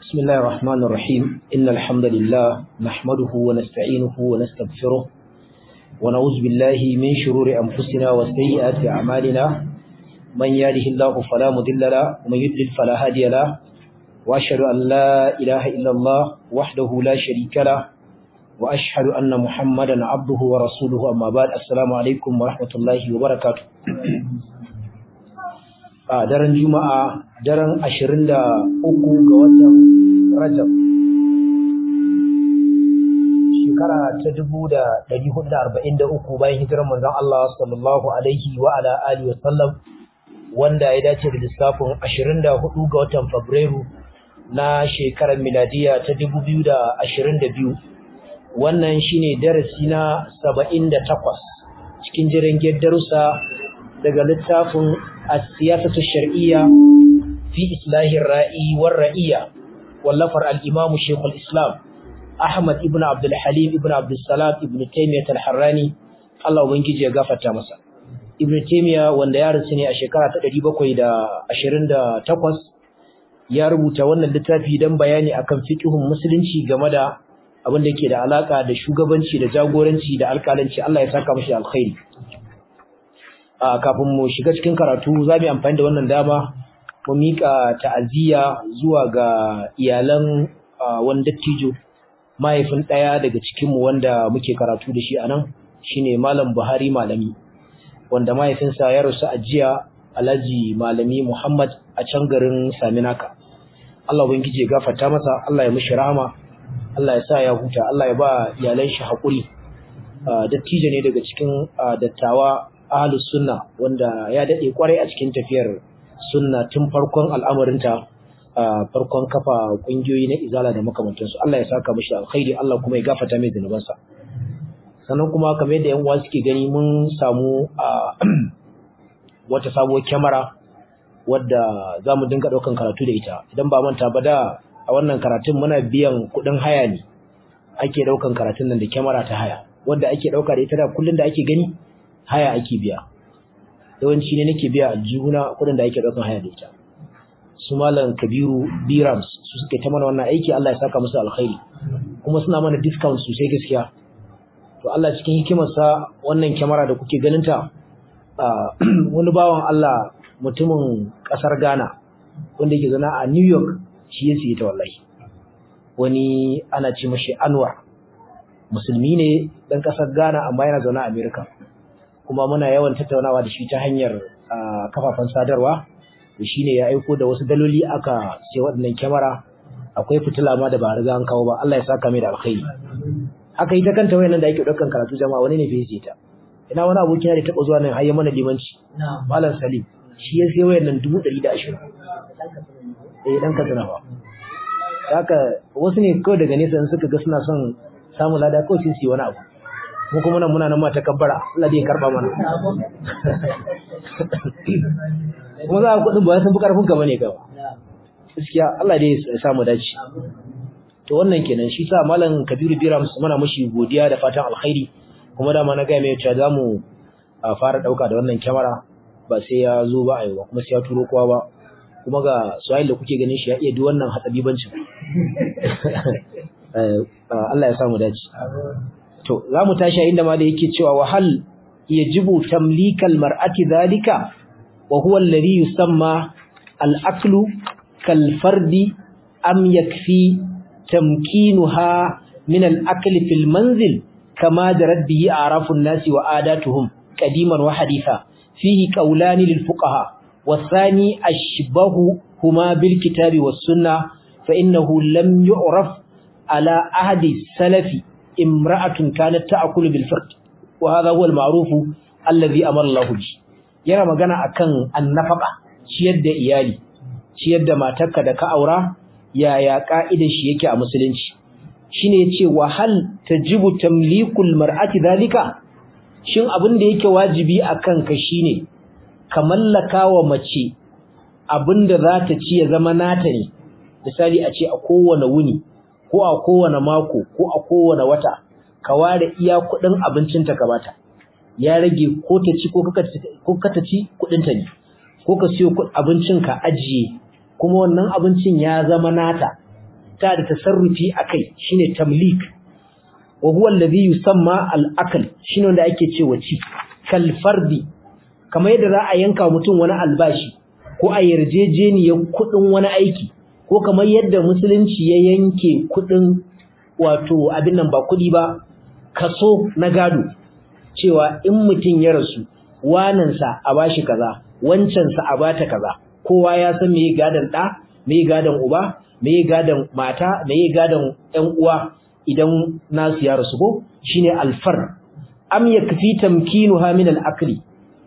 بسم الله الرحمن الرحيم إن الحمد لله نحمده ونستعينه ونستغفره ونعوذ بالله من شرور أنفسنا وسيئات أعمالنا من يهده الله فلا مضل له ومن يضلل فلا هادي له وأشهد أن لا إله إلا الله وحده لا شريك له وأشهد أن محمدا عبده ورسوله أما بعد السلام عليكم ورحمة الله وبركاته a daren juma'a daren ashirin da uku ga watan rajab shekara ta dubu da ɗari hudu da arba'in da uku bayan hijirar manzon Allah sallallahu alaihi wa ala alihi wasallam wanda ya dace da lissafin ashirin da hudu ga watan fabrairu na shekarar miladiya ta dubu biyu da ashirin da biyu wannan shine darasi na saba'in da takwas cikin jirgin darussa daga littafin السياسة الشرعية في إصلاح الرائي والرئية واللفر الإمام شيخ الإسلام أحمد ابن عبد الحليم ابن عبد السلام ابن تيمية الحراني الله وبنجي غافة تامسا ابن تيمية wanda ya rasu ne a shekara ta 728 ya rubuta wannan littafi don bayani akan fiqhun musulunci game da abin da yake da alaka da shugabanci da jagoranci da alƙalanci Allah ya saka mashi alkhairi a kafin mu shiga cikin karatu za mu amfani da wannan dama mu mika ta'aziyya zuwa ga iyalan wani dattijo mahaifin ɗaya daga cikin mu wanda muke karatu da shi anan shine malam Buhari malami wanda mahaifinsa ya rasu a jiya Alhaji Malami Muhammad a can garin Saminaka Allah ubangiji ya gafarta masa Allah ya mishi rahama Allah ya sa ya huta Allah ya ba iyalan shi hakuri dattijo ne daga cikin dattawa ahlus sunna wanda ya dade kwarai a cikin tafiyar sunna tun farkon al'amarinta farkon kafa kungiyoyi na izala da makamantansu Allah ya saka mishi alkhairi Allah kuma ya gafarta mai zanubansa sannan kuma kamar yadda yan uwa suke gani mun samu wata sabuwar kyamara wadda za mu dinga ɗaukan karatu da ita idan ba manta ba da a wannan karatun muna biyan kuɗin haya ne ake ɗaukan karatun nan da kyamara ta haya wanda ake ɗauka da ita da kullum da ake gani haya ake biya yawanci ne nake biya a juna kudin da ake daukan haya da ita su malam kabiru birams su suke ta mana wannan aiki Allah ya saka musu alkhairi kuma suna mana discount sosai gaskiya to Allah cikin hikimarsa wannan kyamara da kuke ganin ta wani bawan Allah mutumin kasar Ghana wanda yake zana a New York shi ya siye ta wallahi wani ana ce mashi Anwar musulmi ne dan kasar Ghana amma yana zaune a America kuma muna yawan tattaunawa da shi ta hanyar kafafen sadarwa da shi ne ya aiko da wasu daloli aka sai waɗannan kyamara akwai fitila ma da ba riga an kawo ba Allah ya saka mai da alkhairi haka ita kanta wayannan da ake ɗaukan karatu jama'a wani ne fiye ta ina wani abokina da taɓa zuwa nan har ya mana limanci malam salim shi ya sai wayannan dubu ɗari da ashirin eh dan katsina ba haka wasu ne kawai daga nesa suka ga suna son samun lada kawai sai su yi wani abu mu kuma nan muna nan ma takabbara Allah dai ya karba mana kuma za a kudin ba san fi karfin ka bane ka gaskiya Allah dai ya samu dace to wannan kenan shi sa malam Kabiru Bira muna mushi godiya da fatan alkhairi kuma da ma na ga mai cewa zamu fara dauka da wannan kyamara ba sai ya zo ba ayi kuma sai ya turo kowa ba kuma ga Suhail da kuke ganin shi ya iya duk wannan hatsabibancin Allah ya samu dace to za mu tashi inda ma da yake cewa wahal yajibu tamlikal mar'ati zalika wa huwa alladhi yusamma al-aklu kal fardi am yakfi tamkinuha min al-akli fil manzil kama jarat bihi a'rafu an-nasi wa adatuhum qadiman wa haditha fihi qawlan lil fuqaha والثاني أشبه هما بالكتاب والسنة فإنه لم يعرف على أحد السلف امرأة كانت تأكل بالفرد وهذا هو المعروف الذي أمر الله به yana magana akan annafaka ciyar da iyali ciyar da matarka da ka aura yaya ka'idar shi yake a musulunci shine yace wa hal tajibu tamlikul mar'ati dalika shin abin da yake wajibi akan ka shine ka mallaka wa mace abinda za ta ci ya zama nata ne misali a ce a kowane wuni ko a kowane mako ko a kowane wata ka ware iya kuɗin abincinta ka bata ya rage ko ta ci ko ka ta ci kuɗinta ne ko ka siyo abincin ka ajiye kuma wannan abincin ya zama nata ta da tasarrufi akai shine tamlik wa huwa alladhi yusamma al-akl shine wanda ake cewa ci kal fardi kamar yadda za a yanka mutum wani albashi ko a yarjejeniyar kudin wani aiki ko kamar yadda musulunci ya yanke kudin wato abin nan ba kudi ba kaso na gado cewa in mutum ya rasu wanansa a bashi kaza wancansa a bata kaza kowa ya san me gadan da me gadan uba me gadan mata me gadan ƴan uwa idan nasu ya rasu ko shine alfar am yakfi tamkinuha min al-akli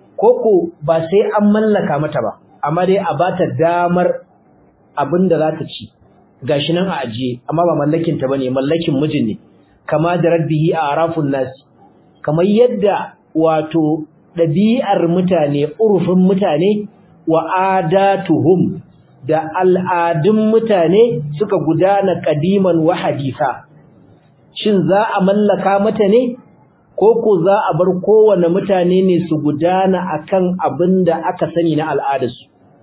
koko ba sai an mallaka mata ba amma dai a bata damar abinda za ta ci gashi nan a ajiye amma ba mallakin ta bane mallakin mijin ne kama da rabbihi a arafun nasi kamar yadda wato ɗabi'ar mutane urufin mutane wa adatuhum da al'adun mutane suka gudana kadiman wa hadisa shin za a mallaka mata ne ko ko za a bar kowane mutane ne su gudana akan abin da aka sani na al'adarsu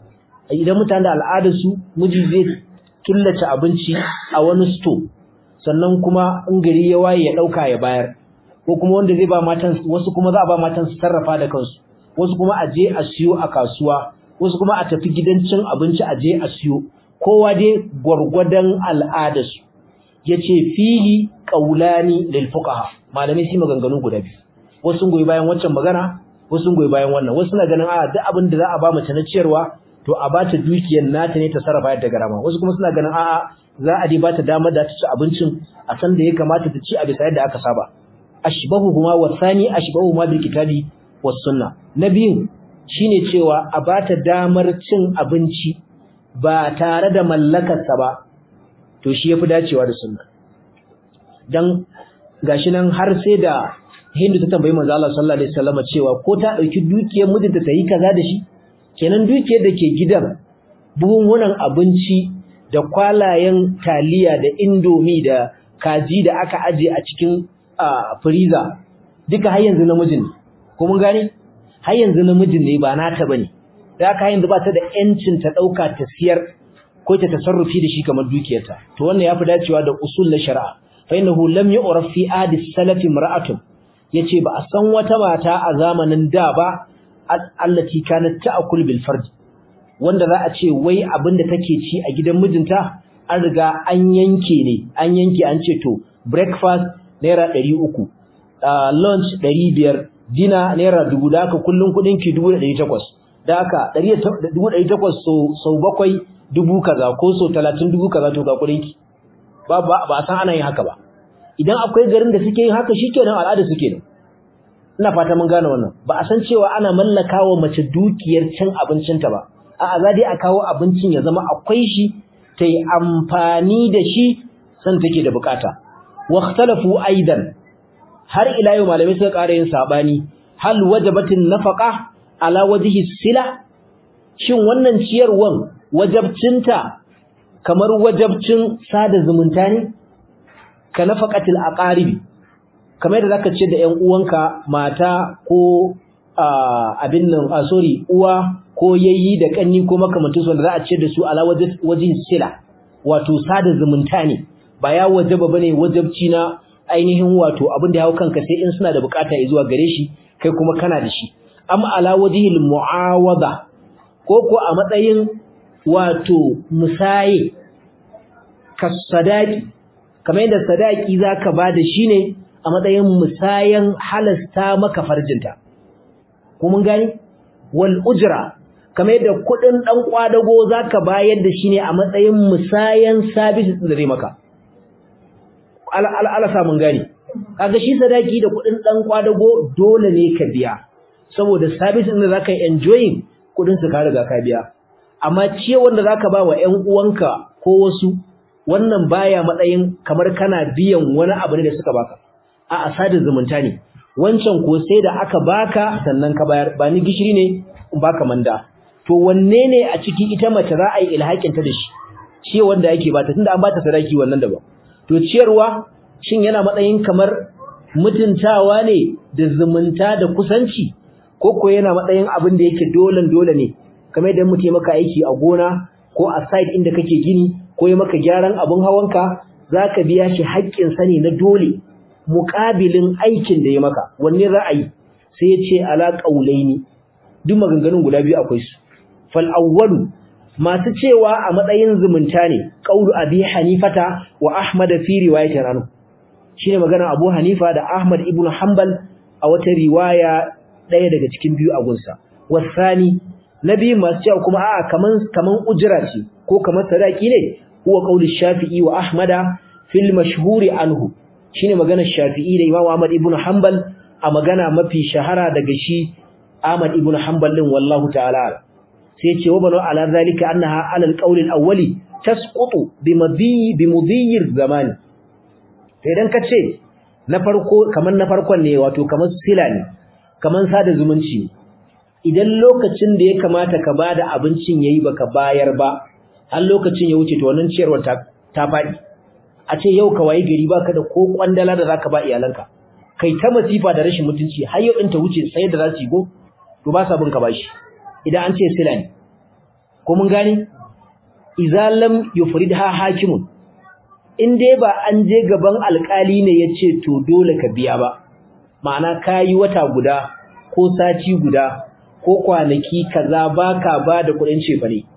idan mutane da al'adarsu miji zai killace abinci a wani sto sannan kuma in gari ya waye ya dauka ya bayar ko kuma wanda zai ba matan wasu kuma za a ba matan su sarrafa da kansu wasu kuma a je a siyo a kasuwa wasu kuma a tafi gidan cin abinci a je a siyo kowa dai gwargwadon al'adarsu yace fili qaulani lil fuqaha malamai su maganganu guda biyu wasu sun goyi bayan waccan magana wasu sun goyi bayan wannan wasu na ganin a duk abin da za a ba mace na ciyarwa to a ba ta dukiyar nata ne ta sarrafa yadda garama wasu kuma suna ganin a'a za a dai ba ta damar da ta ci abincin a san da ya kamata ta ci a bisa yadda aka saba ashbahuhuma wa thani ashbahuhuma bil kitabi was sunna na biyun shine cewa a ba ta damar cin abinci ba tare da mallakarsa ba to shi yafi dacewa da sunna dan gashi nan har sai da Hindu ta tambayi manzo Allah sallallahu alaihi wasallam cewa ko ta dauki dukiyar mijinta ta yi kaza da shi kenan dukiyar da ke gidan buhunhunan abinci da kwalayen taliya da indomi da kaji da aka aje a cikin freezer duka har yanzu namijin ne ko mun gane har yanzu namijin ne ba nata bane da haka yanzu ba ta da yancin ta dauka ta siyar ko ta tasarrufi da shi kamar dukiyarta to wannan yafi dacewa da usul na shari'a fa innahu lam yu'raf fi adi salaf imra'atun yace ba a san wata mata a zamanin da ba allati kanat ta'kul bil fard wanda za a ce wai abinda take ci a gidan mijinta an riga an yanke ne an yanke an ce to breakfast naira 300 uh, lunch 500 dinner naira 1000 da haka kullun kudin ki 1800 da haka 1800 so sau bakwai dubu kaza ko so 30 dubu kaza to ga kudin ki ba ba san ana yin haka ba idan akwai garin da suke yin haka shikenan al'ada suke ne ina fata mun gane wannan ba a san cewa ana mallakawa mace dukiyar cin abincinta ba a'a za dai a kawo abincin ya zama akwai shi ta yi amfani da shi san take da bukata واختلفوا ايضا har ila yau malamai suka ƙara yin sabani hal wajabatin nafaqa ala wajhi sila shin wannan ciyarwan wajabcinta kamar wajabcin sada zumunta ne ka nafaqatil aqaribi kamar da zaka ce da ƴan uwanka mata ko abin nan a sorry uwa ko yayi da kanni ko makamantin su wanda za a ce da su ala wajhi sila wato sada zumunta ne ba ya wajaba bane wajabci na ainihin wato abin da ya hau kanka sai in suna da bukata zuwa gare shi kai kuma kana da shi am ala wajhil muawada ko ko a matsayin wato musaye kasadaki kamar yadda sadaki zaka bada shi ne a matsayin musayan halasta maka farjinta ko mun gani wal ujra kamar yadda kudin dan kwadago zaka bayar da shi ne a matsayin musayan sabis da zai maka ala samun gani kaga shi sadaki da kudin dan kwadago dole ne ka biya saboda service din da zaka yi enjoying kudin su ka riga ka biya amma ciye wanda zaka ba wa ƴan uwanka ko wasu wannan baya matsayin kamar kana biyan wani abu ne da suka baka a asadin zumunta ne wancan ko sai da aka baka sannan ka bayar ba ni gishiri ne in baka manda to wanne ne a ciki ita mace za a yi ilhakin ta da shi ciye wanda yake bata tunda an bata sadaki wannan daban to ciyarwa shin yana matsayin kamar mutuntawa ne da zumunta da kusanci ko ko yana matsayin abin da yake dolen dole ne kamar idan mutum maka aiki a gona ko a site inda kake gini ko ya maka gyaran abun hawanka zaka biya shi haƙƙin sa ne na dole muƙabilin aikin da ya maka wanne ra'ayi sai ya ce ala qaulaini duk maganganun guda biyu akwai su fal awwalu masu cewa a matsayin zumunta ne qaulu abi hanifata wa ahmad fi riwayatin anhu shine magana abu hanifa da ahmad ibn hanbal a wata riwaya daya daga cikin biyu a gunsa wasani nabi masu cewa kuma a'a kaman kaman ujra ce ko kaman sadaki ne huwa qaulu shafi'i wa ahmada fil mashhuri anhu shine magana shafi'i da imam ahmad ibn hanbal a magana mafi shahara daga shi ahmad ibn hanbal din wallahu ta'ala sai ce wa banu ala zalika annaha ala alqawl alawwali tasqutu bimadi bimudiyir zamani sai dan kace na farko kaman na farkon ne wato kaman sila ne kaman sada zumunci idan lokacin da ya kamata ka bada abincin yayi baka bayar ba har lokacin ya wuce to wannan ciyarwar ta ta fadi a ce yau ka wayi gari baka da ko kwandala da zaka ba iyalanka kai ta masifa da rashin mutunci har yau din ta wuce sai da za su yi go to ba sa bin ka bashi idan an ce sila ne ko mun gane idza lam yufridha hakimun in dai ba an je gaban alkali ne yace to dole ka biya ba ma'ana kai wata guda ko sati guda ko kwanaki kaza baka ba da kudin cefa ne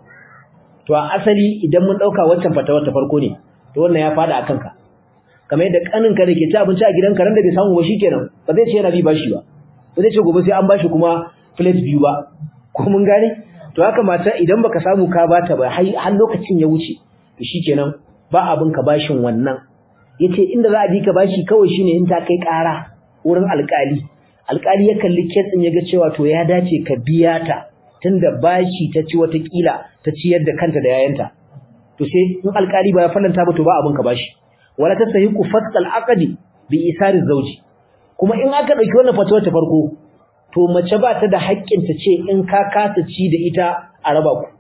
to a asali idan mun dauka waccan fatawa ta farko ne to wannan ya fada akan ka kamar yadda kaninka da ke ci abinci a gidanka ran da bai samu ba shikenan ba zai ce yana bi bashi ba ba zai ce gobe sai an bashi kuma plate biyu ba ko mun gane to haka mata idan baka samu ka bata ba har lokacin ya wuce to shikenan ba abin ka bashin wannan yace inda za a bi ka bashi kawai shine in ta kai ƙara wurin alƙali alƙali ya kalli kes din yaga cewa to ya dace ka biya ta tunda bashi ta ci wata kila ta ciyar da kanta da yayanta to sai in alƙali ba ya fallanta ba to ba abin ka bashi wala tasahiqu fasqal aqdi bi isari zawji kuma in aka dauki wannan fatuwar ta farko to mace ba ta da haƙƙin ta ce in ka kasa ci da ita a raba ku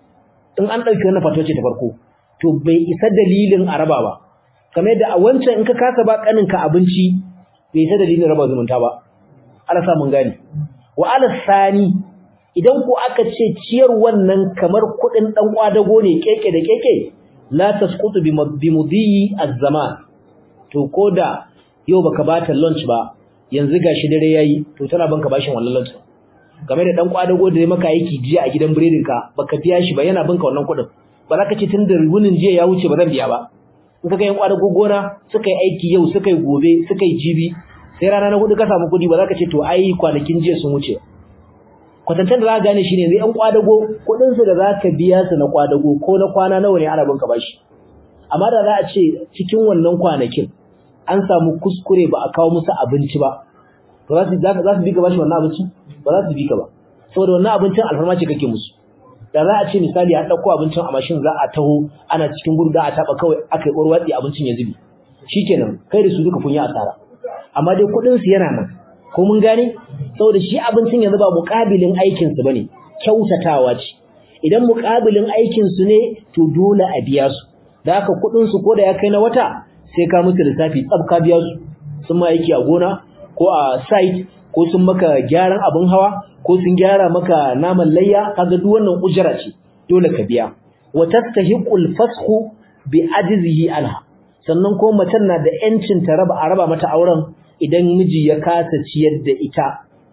in an dauki wannan fatuwar ce ta farko to bai isa dalilin a raba ba kamar yadda a wancan in ka kasa ba kaninka abinci bai isa dalilin raba zumunta ba ala sa mun gane wa ala sani idan ku aka ce ciyar wannan kamar kuɗin dan kwadago ne keke da keke la tasqutu bi mudhi az-zaman to koda yau baka bata lunch ba yanzu gashi dare yayi to tana banka bashin wannan lunch game da dan kwadago da maka aiki jiya a gidan biredin ka baka biya shi ba yana banka wannan kuɗin ba za ka ce tunda rubunin jiya ya wuce ba zan biya ba in ka ga yan kwadago gona suka yi aiki yau suka yi gobe suka yi jibi sai rana na hudu ka samu kuɗi ba za ka ce to ai kwanakin jiya sun wuce kwatantan da za ka gane shine yanzu yan kwadago kuɗin su da za ka biya su na kwadago ko na kwana nawa ne ana banka bashi amma da za a ce cikin wannan kwanakin an samu kuskure ba a kawo musu abinci ba to za su za su bi ka bashi wannan abinci ba za su bi ka ba saboda wannan abincin alfarma ce kake musu da za a ce misali an dauko abincin a mashin za a taho ana cikin gudu da a taba kawai akai urwatsi abincin ya zubi shikenan kai da su duka kun yi asara amma dai kudin su yana nan ko mun gane saboda shi abincin yanzu ba muƙabilin aikin su bane kyautatawa ce idan muƙabilin aikin su ne to dole a biya su da haka kudin su ko da ya kai na wata sai ka musu lissafi tsab ka biya su sun ma aiki a gona ko a site ko sun maka gyaran abin hawa ko sun gyara maka naman layya kaga duk wannan ujra ce dole ka biya wa tastahiqul fasxu bi ajzihi anha sannan ko macen na da yancin ta raba a raba mata auren idan miji ya kasa ciyar da ita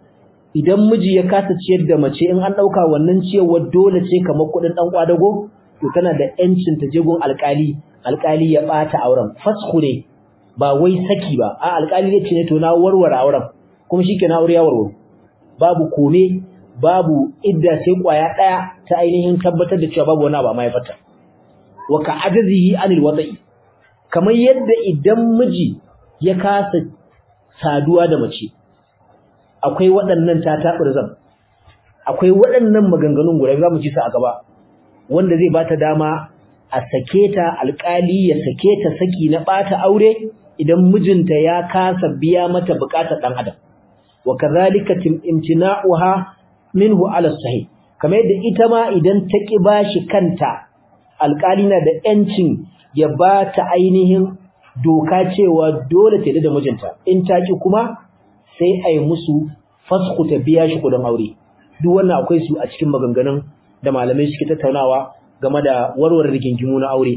idan miji ya kasa ciyar da mace in an dauka wannan ciyarwar dole ce kamar kudin dan kwadago to tana da yancin ta je gun alkali alkali ya bata auren fasxu ne ba wai saki ba a alkali ne ce ne to na warware auren kuma shikenan aure ya warware babu kome babu idda sai kwaya daya ta ainihin tabbatar da cewa babu wani abu mai fata wa ka ajazihi anil wada'i kamar yadda idan miji ya kasa saduwa da mace akwai waɗannan tatabirzan akwai waɗannan maganganun guda zamu ji su a gaba wanda zai bata dama a sake ta alƙali ya sake ta saki na bata aure idan mijinta ya kasa biya mata bukatar dan adam wa kadhalika imtina'uha minhu ala sahih kamar yadda ita ma idan ta ki bashi kanta alƙali na da yancin ya ba ta ainihin doka cewa dole ta da mijinta in ta ki kuma sai ai musu fasku ta biya shi kudin aure duk wannan akwai su a cikin maganganun da malamai suke tattaunawa game da warware rigingimu na aure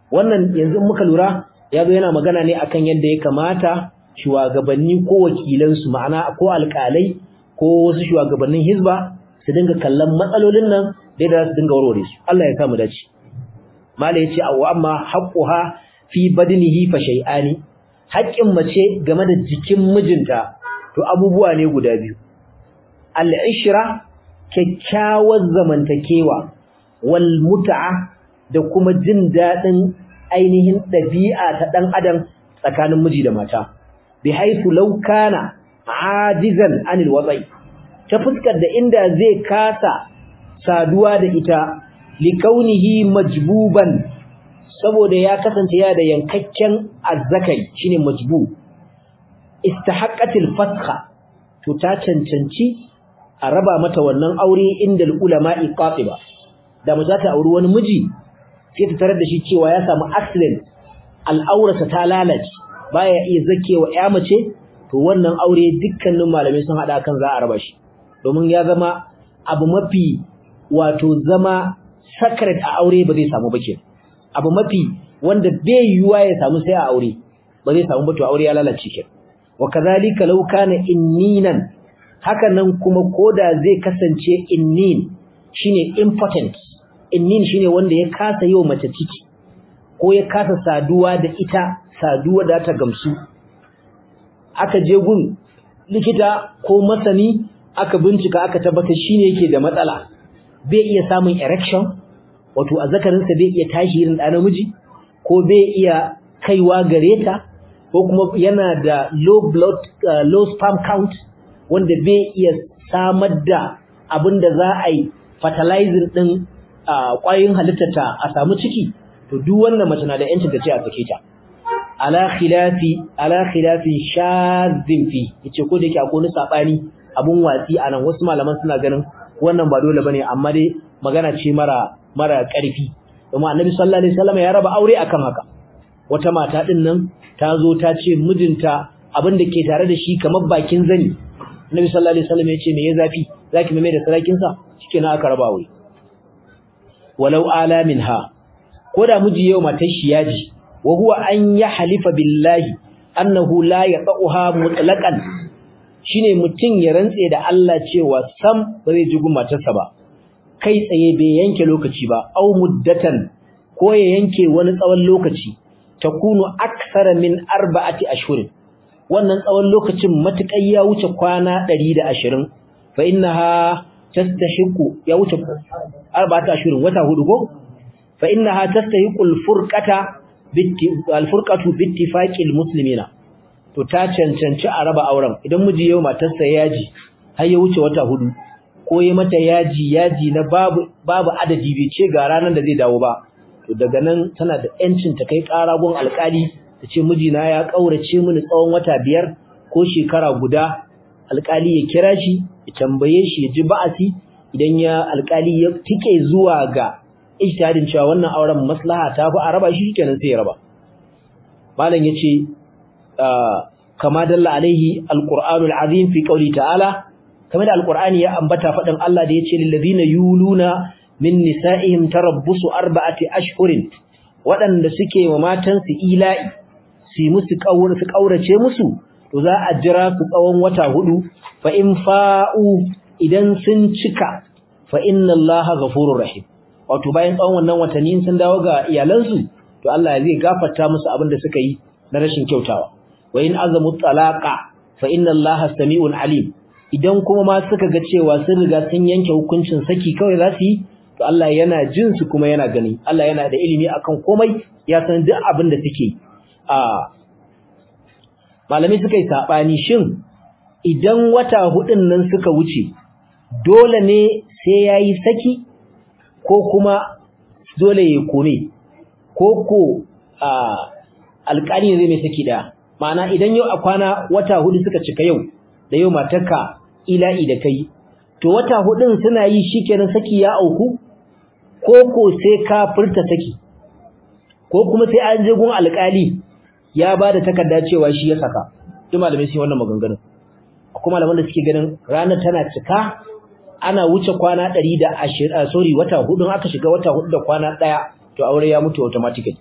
wannan yanzu muka lura ya zo yana magana ne akan yadda ya kamata shugabanni ko wakilansu ma'ana ko alƙalai ko wasu shugabannin hizba su dinga kallon matsalolin nan da yadda su dinga warware su Allah ya sa mu dace mala yace wa amma haqquha fi badnihi fa shay'ani haƙƙin mace game da jikin mijinta to abubuwa ne guda biyu al-ishra kyakkyawar zamantakewa wal mut'a da kuma jin dadin ainihin dabi'a ta dan adam tsakanin miji da mata bi haythu law kana ajizan anil wadai ta fuskar da inda zai kasa saduwa da ita likaunihi majbuban saboda ya kasance ya da yankakken azzakari shine majbu istahaqqatil fasxa to ta cancanci a raba mata wannan aure inda ulama'i qatiba da mu za ta auri wani miji sai ta tarar da shi cewa ya samu accident al'aurata ta lalace baya iya zakewa ya mace to wannan aure dukkanin malamai sun hada kan za a raba shi domin ya zama abu mafi wato zama sacred a aure ba zai samu ba ke abu mafi wanda bai yiwuwa ya samu sai a aure ba zai samu ba to aure ya lalace ke wa kazalika law kana inninan haka nan kuma koda zai kasance innin shine important innin shine wanda ya kasa yau mace ciki ko ya kasa saduwa da ita saduwa da ta gamsu aka je gun likita ko masani aka bincika aka tabbatar shine yake da matsala bai iya samun erection wato azzakarinsa bai iya tashi irin da namiji ko bai iya kaiwa gare ta ko kuma yana da low blood uh, low sperm count wanda bai iya samar da abin da za a yi fertilizing din ƙwayoyin halittarta a samu ciki to duk wannan mace na da yancin ta ce a sake ta ala khilafi ala khilafin shadhin fi yace ko da yake akwai wani sabani abun watsi anan wasu malaman suna ganin wannan ba dole bane amma dai magana ce mara mara ƙarfi kuma annabi sallallahu alaihi wasallam ya raba aure akan haka wata mata din nan ta zo ta ce mijinta abin da ke tare da shi kamar bakin zani annabi sallallahu alaihi wasallam ya ce me ya zafi zaki mai da sarakin sa shikenan aka raba aure walau ala minha koda miji yau matar shi yaji wa huwa an halifa billahi annahu la yaqaha mutlaqan shine mutun ya rantse da Allah cewa sam ba zai ji matarsa ba kai tsaye bai yanke lokaci ba au muddatan ko ya yanke wani tsawon lokaci takunu aksara min arba'ati ashhurin wannan tsawon lokacin matukai ya wuce kwana 120 fa innaha tastahiqu ya wuce arba'ati ashhurin wata hudu ko fa innaha tastahiqu al-furqata al-furqatu bi ittifaqil muslimina to ta cancanci a raba auren idan miji yau matarsa yaji har ya wuce wata hudu ko yi mata yaji yaji na babu babu adadi bai ce ga ranar da zai dawo ba to daga nan tana da yancin ta kai ƙara gun alƙali ta ce mijina ya ƙaurace mini tsawon wata biyar ko shekara guda alƙali ya kira shi ya tambaye shi ya ji ba'asi idan ya alƙali ya tike zuwa ga ijtihadin cewa wannan auren maslaha ta fi a raba shi kenan sai ya raba malam yace kama dalla alaihi alqur'anul azim fi qawli ta'ala kamar da alqur'ani ya ambata fadin Allah da yace lil ladina yuluna min nisa'ihim tarabbusu arba'ati ashhurin wadanda suke wa matan su ila'i su musu kaura su kaurace musu to za a jira su tsawon wata hudu fa in fa'u idan sun cika fa inna Allaha ghafurur rahim wato bayan tsawon wannan watanni sun dawo ga iyalansu to Allah zai gafarta musu abin da suka yi na rashin kyautawa wa in azamu talaqa fa inna Allaha sami'un alim idan kuma ma suka ga cewa sun riga sun yanke hukuncin saki kawai za su yi to Allah yana jin su kuma yana gani Allah yana da ilimi akan komai ya san duk abin da suke a malamai suka yi sabani shin idan wata hudun nan suka wuce dole ne sai yayi saki ko kuma dole ya kome ko ko a alƙali ne zai mai saki da ma'ana idan yau a kwana wata hudu suka cika yau da yau matarka ila'i da kai to wata hudun suna yi shikenan saki ya auku ko ko sai ka furta saki ko kuma sai an je gun alƙali ya bada takarda cewa shi ya saka duk malamai sai wannan maganganun akwai malaman da suke ganin ranar tana cika ana wuce kwana 120 sorry wata hudun aka shiga wata hudu da kwana daya to aure ya mutu automatically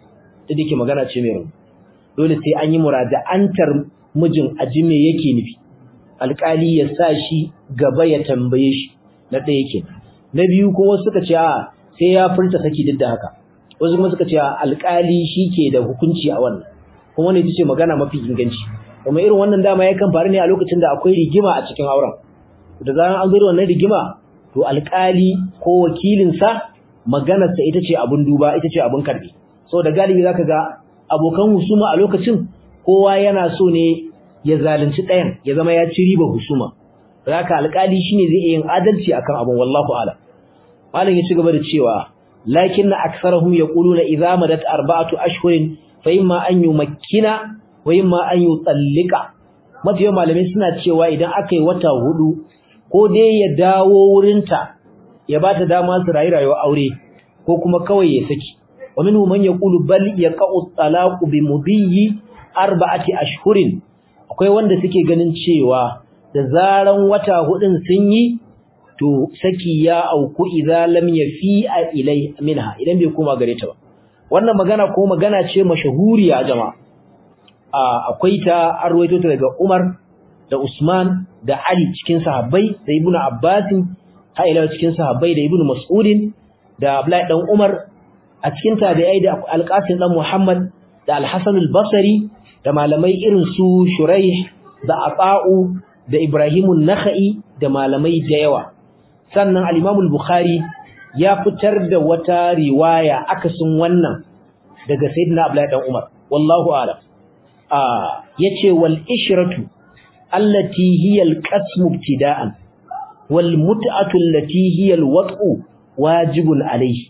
da dake magana ce mai rauni dole sai an yi muraja'antar mijin aji me yake nufi alƙali ya sa shi gaba ya tambaye shi na ɗaya yake na biyu kuma suka ce a sai ya furta saki duk da haka wasu kuma suka ce alƙali shi ke da hukunci a wannan kuma ne ce magana mafi inganci kuma irin wannan dama yakan faru ne a lokacin da akwai rigima a cikin auren da zaran an zo da wannan rigima to alƙali ko wakilinsa maganarsa ita ce abin duba ita ce abin karbi saboda galibi zaka ga abokan husuma a lokacin kowa yana so ne ya zalunci ɗayan ya zama ya ci riba husuma haka alƙali shine zai yin adalci akan abin wallahu a'lam malam ya ci gaba da cewa lakin aktharuhum yaquluna idza madat arba'atu ashhurin fa imma an yumakkina wa imma an yutallika mafiya malamai suna cewa idan aka yi wata hudu ko dai ya dawo wurinta ya bata dama su rayu rayuwar aure ko kuma kawai ya saki wa minhum man yaqulu bal yaqa'u talaqu bi mudiyyi arba'ati ashhurin akwai wanda suke ganin cewa da zaran wata hudun sun yi to saki ya auku idza lam yafi ilai minha idan bai koma gare ta ba wannan magana ko magana ce mashahuriya jama'a akwai ta arwaito ta daga Umar da Usman da Ali cikin sahabbai da Ibn Abbas har ila cikin sahabbai da Ibn Mas'ud da Abdullahi dan Umar a cikin tabi'ai da Al-Qasim dan Muhammad da Al-Hasan al-Basri da malamai irin su Shuraih da Ata'u da Ibrahim an-Nakhai da malamai da yawa sannan al-Imam al-Bukhari ya fitar da wata riwaya akasin wannan daga Sayyidina Abdullahi dan Umar wallahu a'lam ah yace wal ishratu allati hiya al-qasmu ibtida'an wal mut'atu allati hiya al-wat'u wajibun alayhi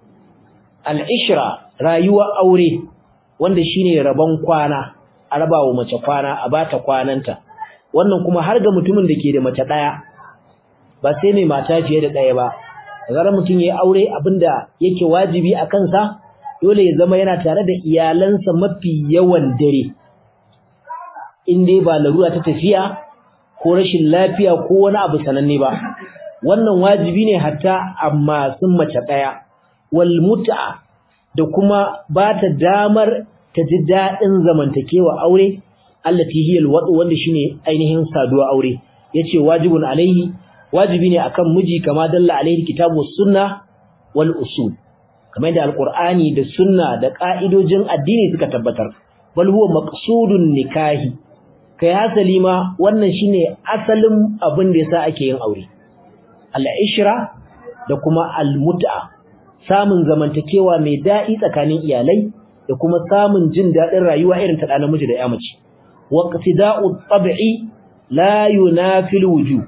al-ishra rayuwa aure wanda shine rabon kwana a rabawa mace kwana a bata kwananta wannan kuma har ga mutumin da ke da mace daya ba sai mai mata fiye da daya ba zarar mutum yayi aure abinda yake wajibi a kansa dole ya zama yana tare da iyalansa mafi yawan dare in dai ba larura ta tafiya ko rashin lafiya ko wani abu sananne ba wannan wajibi ne hatta amma sun mace daya wal mut'a da kuma ba ta damar ta ji dadin zamantakewa aure allati hiya alwadu wanda shine ainihin saduwa aure yace wajibun alaihi wajibi ne akan miji kama dalla alaihi kitabu sunna wal usul kamar da alqur'ani da sunna da ka'idojin addini suka tabbatar bal huwa maqsudun nikahi kai hasali ma wannan shine asalin abin da yasa ake yin aure al-ishra da kuma al-mut'a samun zamantakewa mai daɗi tsakanin iyalai da kuma samun jin daɗin rayuwa irin ta ɗan namiji da ya mace waqtida'u tab'i la yunafil wujub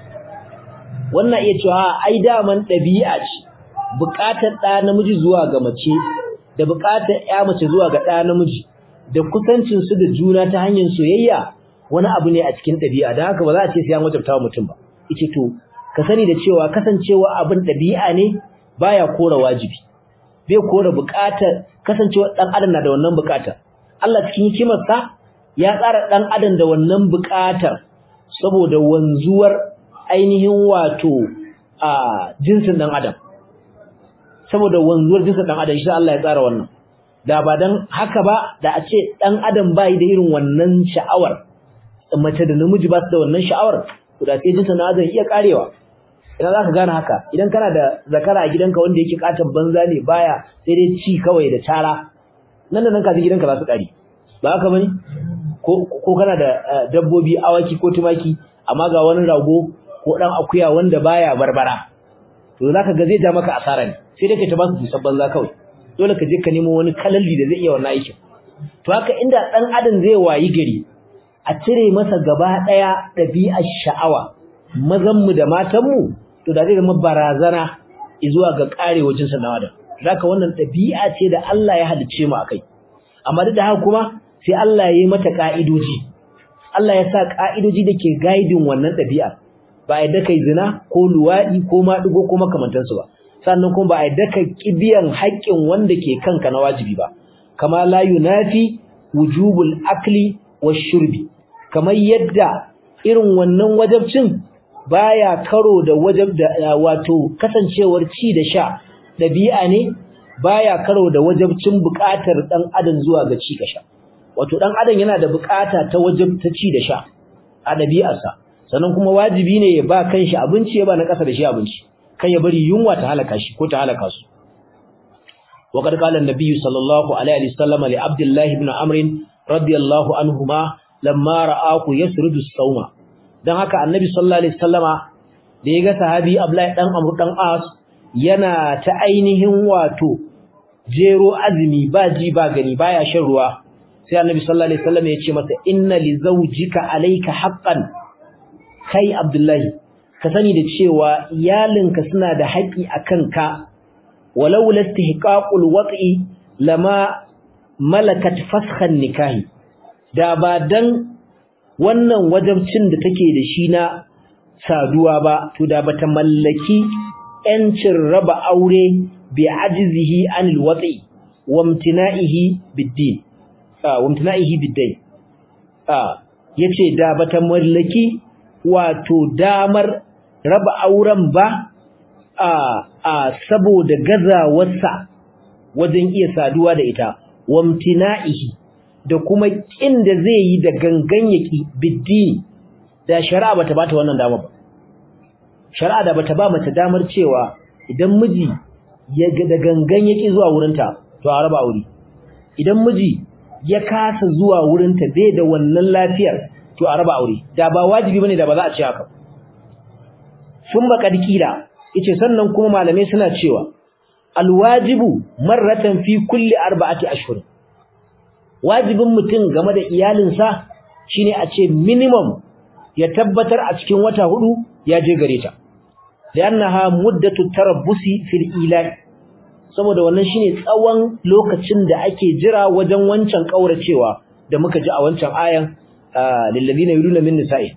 wannan iya cewa ai daman ɗabi'a ce buƙatar ɗa namiji zuwa ga mace da buƙatar ƴa mace zuwa ga ɗa namiji da kusancin su da juna ta hanyar soyayya wani abu ne a cikin ɗabi'a don haka ba za a ce sai an wajabta wa mutum ba yace to ka sani da cewa kasancewa abin ɗabi'a ne baya kora wajibi bai kora buƙatar kasancewa ɗan adam na da wannan buƙatar Allah cikin hikimarsa ya tsara ɗan adam da wannan buƙatar saboda wanzuwar ainihin wato a jinsin ɗan adam saboda wanzuwar jinsin ɗan adam shi Allah ya tsara wannan da ba dan haka ba da a ce ɗan adam bai da irin wannan sha'awar mace da namiji ba su da wannan sha'awar to da sai jinsin ɗan adam iya karewa idan zaka gane haka idan kana da zakara a gidanka wanda yake katon banza ne baya sai dai ci kawai da tara nan da nan ka gidanka za su kare ba haka bane ko ko kana da dabbobi awaki ko tumaki amma ga wani rago ko dan akuya wanda baya barbara to zaka ga zai ja maka asara ne sai dai ka ta ba su sabban za kawai dole ka je ka nemo wani kalalli da zai iya wannan aikin to haka inda dan adam zai wayi gari a cire masa gaba daya dabi'ar sha'awa mazan mu da matan mu to da zai zama barazana zuwa ga karewa jinsin dan adam zaka wannan dabi'a ce da Allah ya halice mu akai amma duk da haka kuma sai Allah ya yi mata ka'idoji Allah ya sa ka'idoji dake guiding wannan dabi'a ba a yadda kai zina ko luwadi ko maɗigo ko makamantansu ba sannan kuma ba a yadda ka kibiyan haƙƙin wanda ke kanka na wajibi ba kama la yunafi wujubul akli washurbi kamar yadda irin wannan wajabcin baya karo da wajab da wato kasancewar ci da sha dabi'a ne baya karo da wajabcin buƙatar dan adam zuwa ga ci sha. wato dan adam yana da buƙata ta wajab ta ci da sha a ɗabi'arsa sannan kuma wajibi ne ya ba kanshi abinci ya ba na ƙasa da shi abinci kan ya bari yunwa ta halaka shi ko ta halaka su وقد قال النبي صلى الله عليه وسلم لعبد الله بن عمرو رضي الله عنهما لما رآه يسرد الصوم dan haka annabi sallallahu alaihi wasallama da yaga sahabi Abdullahi dan Amr dan As yana ta ainihin wato jero azumi ba ji ba gani baya shan ruwa sai annabi sallallahu alaihi wasallama ya ce masa inna li zawjika alayka haqqan kai Abdullahi ka sani da cewa iyalinka suna da haƙi akan ka walau lastihqaqul wat'i lama malakat fasxan nikahi da ba dan wannan wajabcin da take da shi na saduwa ba to da bata mallaki yancin raba aure bi ajzihi anil wat'i wamtina'ihi bid-din ah wamtina'ihi bid-din ah yace da bata mallaki wato damar raba auren ba a a saboda gazawarsa wajen iya saduwa da ita wamtina'ihi da kuma kin da zai yi da gangan yaki biddini da shari'a bata bata wannan dama ba shari'a da bata ba mace damar cewa idan miji ya da gangan yaki zuwa wurinta to a raba aure idan miji ya kasa zuwa wurinta bai da wannan lafiyar to a raba aure da ba wajibi bane da ba za a ce haka sun makadkila yace sannan kuma malamai suna cewa alwajibu marratan fi kulli arba'ati ashhur wajibin mutum game da iyalinsa shine a ce minimum ya tabbatar a cikin wata hudu ya je gare ta li'annaha muddatu tarabbusi fil ilal saboda wannan shine tsawon lokacin da ake jira wajen wancan kauracewa da muka ji a wancan ayan lil ladina yuluna min nisa'i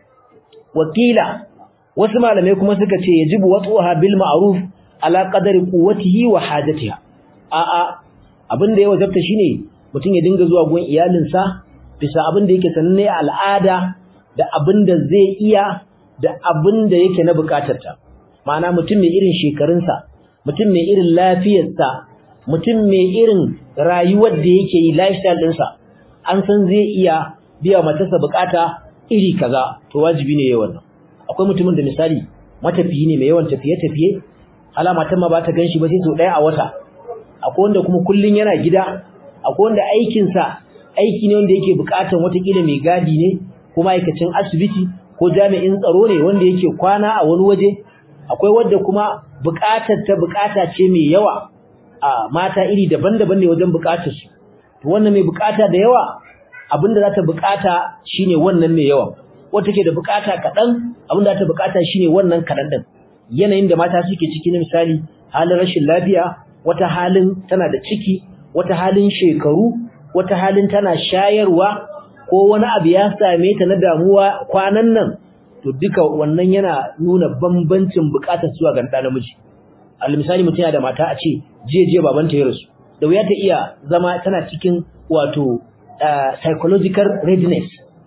wakila wasu malamai kuma suka ce yajibu wat'uha bil ma'ruf ala qadari quwwatihi wa hajatiha a a abin da ya wajabta shine mutum ya dinga zuwa gun iyalinsa bisa abin da yake sananne al'ada da abin da zai iya da abin da yake na bukatarta ma'ana mutum mai irin shekarunsa mutum mai irin lafiyarsa mutum mai irin rayuwar da yake yi lifestyle ɗinsa an san zai iya biya matarsa bukata iri kaza to wajibi ne yayin wannan akwai mutumin da misali matafiyi ne mai yawan tafiye-tafiye hala matan ma ba ta ganshi ba sai sau ɗaya a wata akwai wanda kuma kullun yana gida akwai wanda aikinsa aiki ne wanda yake bukatan watakila mai gadi ne ko ma'aikacin asibiti ko jami'in tsaro ne wanda yake kwana a wani waje akwai wanda kuma bukatar ta bukata ce mai yawa a mata iri daban-daban ne wajen bukatar su to wannan mai bukata da yawa abinda za ta bukata shine wannan mai yawa wata ke da bukata kaɗan abinda za ta bukata shine wannan kaɗan din yanayin da mata suke ciki na misali halin rashin lafiya wata halin tana da ciki wata halin shekaru wata halin tana shayarwa ko wani abu ya same ta na damuwa kwanan nan to duka wannan yana nuna bambancin bukatar zuwa ga ɗan namiji al misali mutum yana da mata a ce jiya jiya babanta ya rasu da wuya ta iya zama tana cikin wato psychological readiness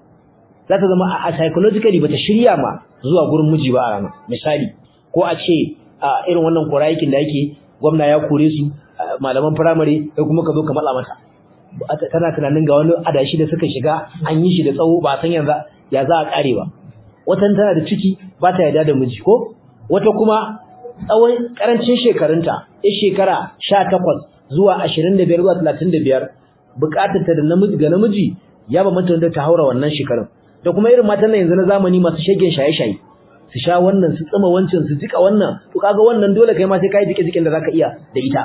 za ta zama a psychologically bata shirya ma zuwa gurin miji ba a ranar misali ko a ce a irin wannan korayikin da yake gwamna ya kore su malaman firamare sai kuma ka zo ka matsa mata tana tunanin ga wani adashi da suka shiga an yi shi da tsawo ba san yanzu ya za a kare ba watan tana da ciki ba ta yarda da miji ko wata kuma tsawon karancin shekarunta ya shekara 18 zuwa 25 zuwa 35 bukatar ta da namiji ga namiji ya ba mata da ta haura wannan shekarun da kuma irin matan nan yanzu na zamani masu shegen shaye-shaye su sha wannan su tsima wancan su jika wannan to kaga wannan dole kai ma sai kai jike jikin da zaka iya da ita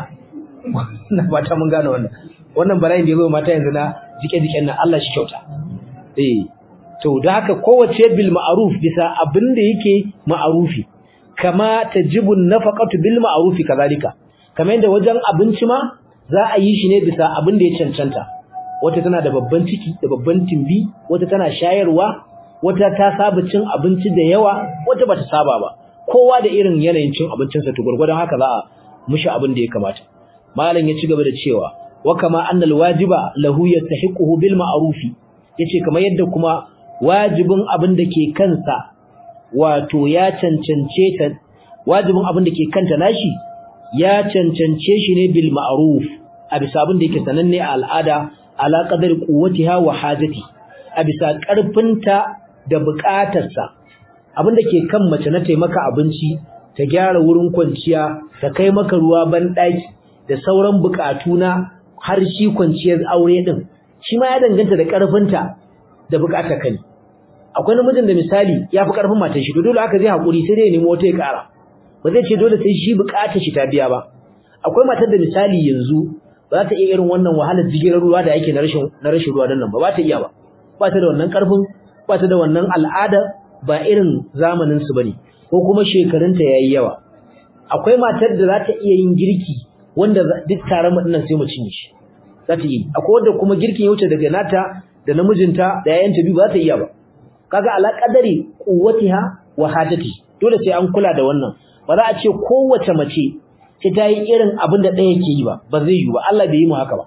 na fata mun gane wannan wannan bala'in da yazo mata yanzu na jike jiken nan Allah shi kyauta eh to da haka kowace bil ma'ruf bisa abin da yake ma'rufi kama tajibu nafaqatu bil ma'ruf kazalika kamar yadda wajen abinci ma za a yi shi ne bisa abin da ya cancanta wata tana da babban ciki da babban timbi wata tana shayarwa wata ta saba cin abinci da yawa wata bata saba ba kowa da irin yanayin cin abincinsa to gurgurdan haka za a mushi abin da ya kamata malam ya ci gaba da cewa wa kama annal wajiba lahu yastahiquhu bil ma'rufi yace kamar yadda kuma wajibin abin da ke kansa wato ya cancance ta wajibin abin da ke kanta nashi ya cancance shi ne bil ma'ruf a bisa abin da yake sananne a al'ada ala qadari quwwatiha wa hajati a bisa karfinta da bukatarsa abin da ke kan mace na taimaka abinci ta gyara wurin kwanciya ta kai maka ruwa ban daki da sauran bukatu na har shi kwanciyar aure din shi ma ya danganta da karfinta da bukatar kai akwai namijin da misali ya fi karfin matar shi to dole haka zai hakuri sai dai nemo wata ya kara ba zai ce dole sai shi bukatar shi ta biya ba akwai matar da misali yanzu ba za ta iya irin wannan wahalar jigilar ruwa da yake na rashin na rashin ruwa nan ba ba ta iya ba ba ta da wannan karfin ba ta da wannan al'ada ba irin zamanin su bane ko kuma shekarunta yayi yawa akwai matar da za ta iya yin girki wanda duk taron mu dinnan sai mu cinye shi za ta yi akwai wanda kuma girkin ya wuce daga nata da namijinta da yayanta biyu ba za ta iya ba kaga ala qadari quwwatiha wa hajati dole sai an kula da wannan ba za a ce kowace mace sai ta yi irin abin da ɗaya ke yi ba ba zai yi ba Allah bai yi mu haka ba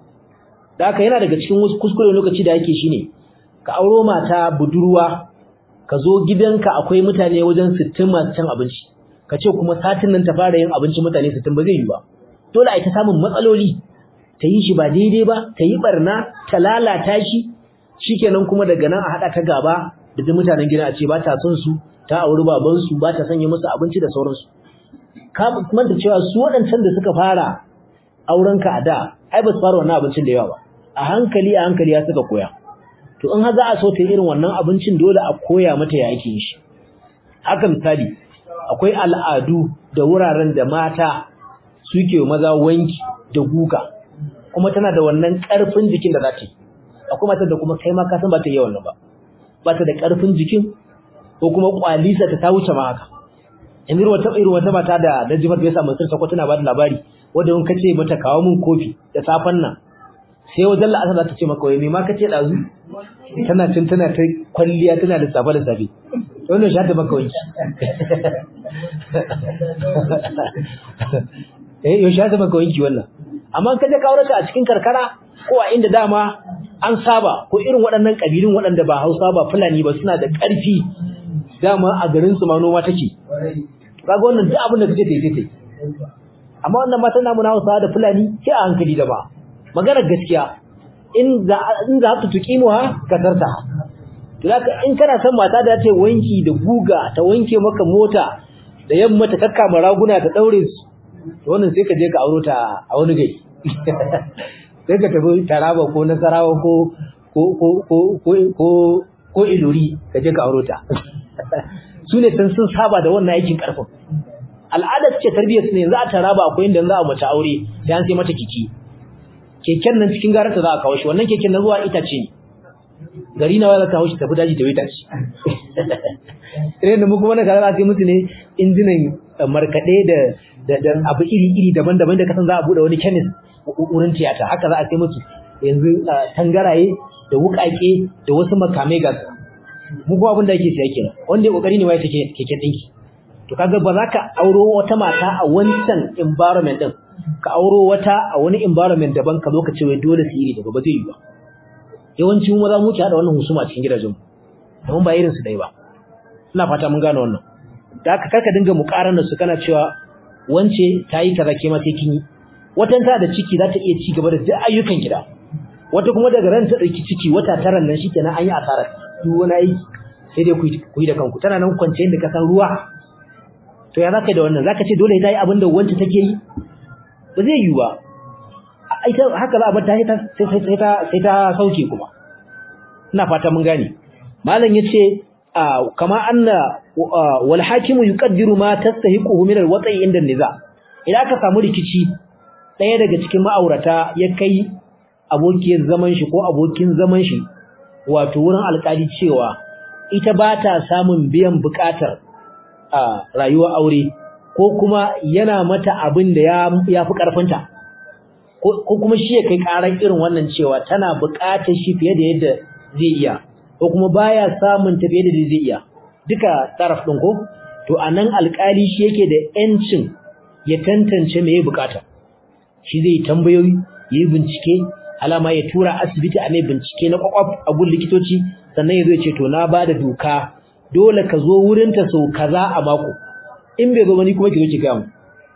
da haka yana daga cikin wasu kuskure lokaci da yake shine ka auro mata budurwa ka zo gidanka akwai mutane wajen 60 masu cin abinci ka ce kuma satin nan ta fara yin abinci mutane 60 ba zai yi ba dole a ta samun matsaloli ta yi shi ba daidai ba ta yi barna ta lalata shi shikenan kuma daga nan a hada ta gaba da duk mutanen gida a ce ba ta son su ta auri baban su ba ta sanya musu abinci da sauransu ka manta cewa su waɗancan da suka fara auren ka a da ai ba su fara wannan abincin da yawa ba a hankali a hankali ya suka koya to in har za a so ta irin wannan abincin dole a koya mata ya ake yin shi haka misali akwai al'adu da wuraren da mata suke maza wanki da guga kuma tana da wannan ƙarfin jikin da za ta yi akwai matar da kuma kai ma ka san ba ta yi wannan ba ba ta da ƙarfin jikin ko kuma kwalisa ta ta wuce ma haka yanzu wata irin wata mata da Najmat ya samu sirta ko tana ba da labari wanda in kace mata kawo min kofi da safan nan sai wajen la'asar za ta ce maka wai me ma kace dazu tana cin tana ta kwalliya tana da safa da safe wannan shi ta maka wanki eh yau shi ta maka wanki wannan amma ka je kawo a cikin karkara ko a inda dama an saba ko irin waɗannan kabilun waɗanda ba Hausa ba Fulani ba suna da ƙarfi dama a garin su ma noma take kaga wannan duk abin da kace tai tai amma wannan matan namu na Hausa da Fulani sai a hankali da ba magana gaskiya in za in za ta tukimu ha kasarta to zaka in kana son mata da ta wanki da guga ta wanke maka mota da yamma ta kakkama raguna ta daure su to wannan sai ka je ka auro ta a wani gari sai ka tafi Taraba ko Nasarawa ko ko ko ko ko ko Ilori ka je ka auro ta su ne sun sun saba da wannan aikin karfin al'adar ce tarbiyyar su ne yanzu a taraba akwai inda za a mace aure sai an sai mata kiki keken nan cikin garanta za a kawo shi wannan keken na zuwa itace ne gari na za ka kawo shi tafi daji da wita ce irin da mu kuma na kaza za a sai musu ne injinan markaɗe da da abu iri iri daban-daban da kasan za a buɗe wani kemis wurin tiyata haka za a sai musu yanzu tangaraye da wuƙaƙe da wasu makamai ga mu kuma abin da yake siya kenan wanda ya kokari ne wai take keke dinki to kaga ba za ka auro wata mata a wancan environment din ka auro wata a wani environment daban ka zo ka ce wai dole su yi daga ba zai yi ba yawanci mu maza mu ke hada wannan husuma cikin gidajen mu amma ba irin su dai ba ina fata mun gane wannan da haka karka dinga mukarana su kana cewa wance ta yi kaza ke ma sai kin yi watan ta da ciki za ta iya ci gaba da duk ayyukan gida wata kuma daga ran ta dauki ciki wata tara nan shikenan an yi asarar duk wani aiki sai dai ku yi da kanku tana nan kwance inda ka san ruwa to ya zaka da wannan zaka ce dole ta yi abin da wanda take yi ba zai yi ba ita haka za a bar ta sai sai ta sai ta sauke kuma ina fata mun gane malam yace kama anna wal hakimu yuqaddiru ma tastahiquhu min al wat'i inda niza idan ka samu rikici daya daga cikin ma'aurata ya kai abokin zaman shi ko abokin zaman shi wato wurin alƙali cewa ita ba ta samun biyan buƙatar a rayuwar aure ko kuma yana mata abin da ya fi ƙarfinta ko kuma shi ya kai ƙarar irin wannan cewa tana buƙatar shi fiye da yadda zai iya ko kuma baya samun ta fiye da zai iya duka taraf ɗin ko to a nan alƙali shi yake da ‘yancin ya tantance me ya buƙata shi zai tambayoyi ya yi bincike alama ya tura asibiti a mai bincike na kwakwaf a gun likitoci sannan ya zo ya ce to na ba da doka dole ka zo wurinta sau kaza a mako in bai zo ba ni kuma ki zo ki gaya mu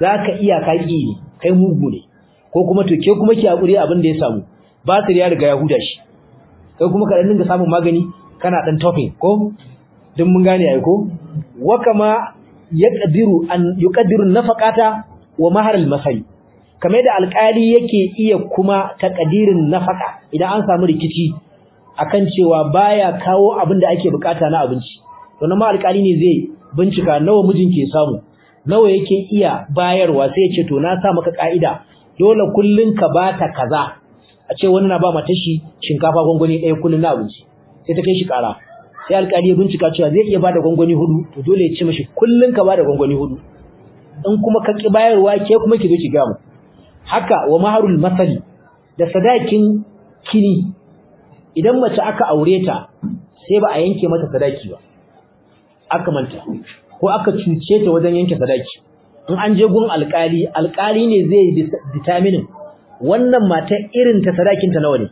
zaka iya kaki ne kai mugu ne ko kuma to ke kuma ki hakuri abin da ya samu batir ya riga ya huda shi kai kuma ka dinga samun magani kana dan topping ko duk mun gane ai ko wa kama yaqdiru an yuqaddiru nafaqata wa mahar al-masal kamar da alƙali yake iya kuma takadirin nafaka idan an samu rikici akan cewa baya kawo abin da ake bukata na abinci to nan ma alƙali ne zai bincika nawa mijin ke samu nawa yake iya bayarwa sai ya ce to na sa maka ka'ida dole kullun ka bata kaza a ce wani na ba mata shi shinkafa gwangwani ɗaya kullun na abinci sai ta kai shi ƙara sai alƙali ya bincika cewa zai iya bada gwangwani hudu to dole ya ce mashi kullun ka bada gwangwani hudu in kuma ka ki bayarwa ke kuma ki zo ki ga mu haka wa maharul masali da sadakin kini idan mace aka aure ta sai ba a yanke mata sadaki ba aka manta ko aka cuce ta wajen yanke sadaki in an je gun alkali alkali ne zai determine wannan mata irin ta sadakin ta nawa ne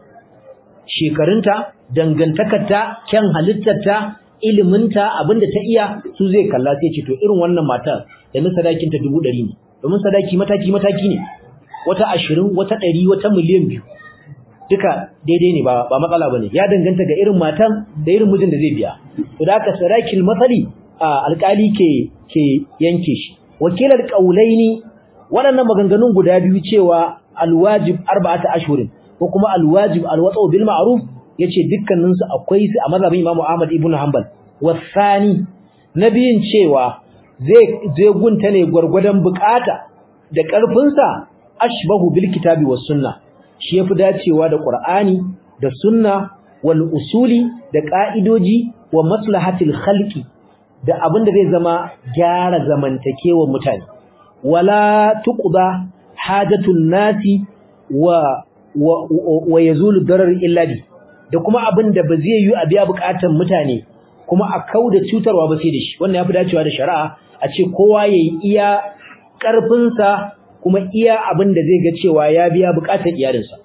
shekarunta dangantakarta kyan halittarta iliminta abinda ta iya su zai kalla sai ce to irin wannan mata yanzu sadakin ta 100 ne domin sadaki mataki mataki ne wata 20 wata 100 wata miliyan biyu duka daidai ne ba ba matsala bane ya danganta ga irin matan da irin mijin da zai biya to da haka sarakil masali alƙali ke ke yanke shi wakilar qaulaini waɗannan maganganun guda biyu cewa alwajib arba'ata ashhurin ko kuma alwajib alwata'u bil ma'ruf yace dukkanin su akwai su a mazhabin Imam Ahmad ibn Hanbal wasani nabiyin cewa zai zai gunta ne gurgurdan bukata da karfinsa ashbahu bil kitabi was sunnah shi yafi dacewa da Qur'ani da sunna wal usuli da ka'idoji wa maslahatil khalqi da abin da zai zama gyara zamantakewar mutane wala tuqda hajatun nasi wa wa, wa yazulu darar illa bi da kuma abin da ba zai yi a biya bukatun mutane kuma a kauda cutarwa ba sai da shi wannan yafi dacewa da shari'a a ce kowa yayi iya karfinsa kuma iya abin da zai ga cewa ya biya bukatar iyalinsa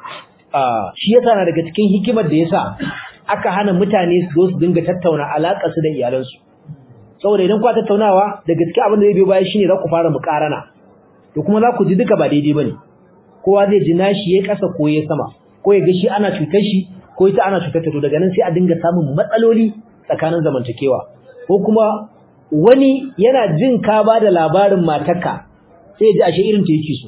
ah shi yasa na daga cikin hikimar da yasa aka hana mutane su zo su dinga tattauna alakar su da iyalansu saboda idan ku tattaunawa da gaskiya abin da zai biyo baya shine za ku fara mukarana to kuma za ku ji duka ba daidai bane kowa zai ji nashi yayi kasa ko yayi sama ko ya ga shi ana cutar shi ko ita ana cutar ta to daga nan sai a dinga samun matsaloli tsakanin zamantakewa ko kuma wani yana jin ka ba da labarin matarka sai ya ji ashe irin ta yake so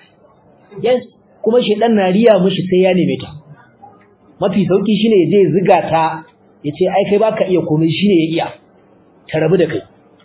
yes kuma shedan na riya mishi sai ya neme ta mafi sauki shine ya je ya ziga ta ya ce ai kai baka iya komai shine ya iya ta rabu da kai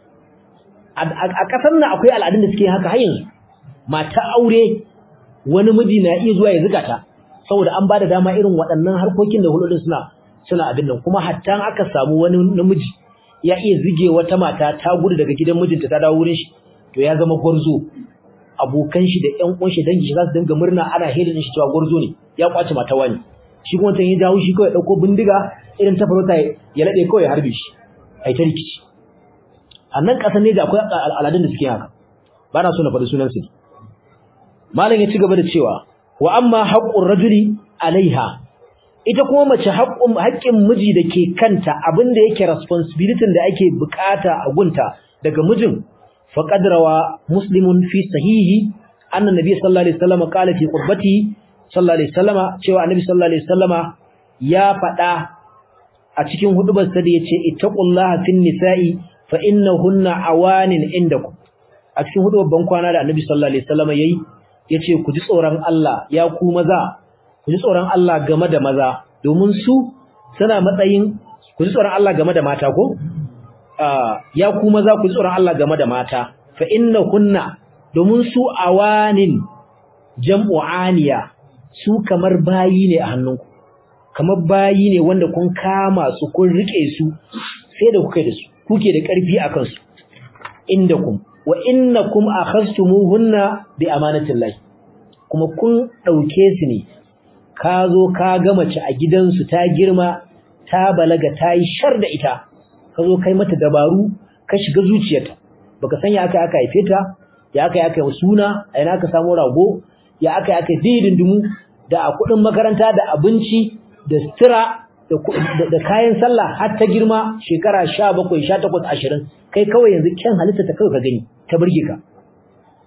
a kasar nan akwai al'adun da suke haka har yanzu mata aure wani miji na iya zuwa ya ziga ta saboda an bada dama irin waɗannan harkokin da hulɗin suna suna abin nan kuma hatta aka samu wani namiji ya iya zige wata mata ta gudu daga gidan mijinta ta dawo wurin shi to ya zama gwarzo abokan shi da ƴan uwan shi dangi shi za su dinga murna ana hedin shi cewa gwarzo ne ya kwace mata wani shi kuma tan ya dawo shi kawai dauko bindiga irin ta farauta ya lade kawai ya harbe shi ai ta rikici a nan kasan ne da akwai al'adun da suke haka ba na so na faɗi sunan su malam ya ci gaba da cewa wa amma haqqur rajuli alaiha ita kuma mace haƙƙin haƙƙin miji da ke kanta abinda yake responsibility da ake bukata a gunta daga mijin faqad rawa muslimun fi sahihi anna nabiy sallallahu alaihi wasallam qala fi qurbati sallallahu alaihi wasallama cewa annabi sallallahu alaihi wasallama ya faɗa a cikin hudubar sa da yace ittaqullaha fin nisa'i fa innahunna awanin indakum a cikin hudubar ban kwana da annabi sallallahu alaihi wasallama yayi yace ku ji tsoron Allah ya ku maza ku ji tsoron Allah game da maza domin su suna matsayin ku ji tsoron Allah game da mata ko ya ku maza ku ji tsoron Allah game da mata fa innahunna domin su awanin jam'u aniya su kamar bayi ne a hannunku kamar bayi ne wanda kun kama su kun rike su sai da kuke da su kuke da ƙarfi akan su indakum wa innakum akhastumuhunna bi amanatillahi kuma kun dauke su ne ka zo ka ga mace a gidansu ta girma ta balaga ta yi shar da ita ka zo kai mata dabaru ka shiga zuciyarta baka san ya aka aka haife ta ya aka aka suna a ina aka samu rago ya aka aka didindimu da a kudin makaranta da abinci da sutura da kayan sallah har ta girma shekara 17 18 20 kai kawai yanzu kyan halitta ta kawai ka gani ta burge ka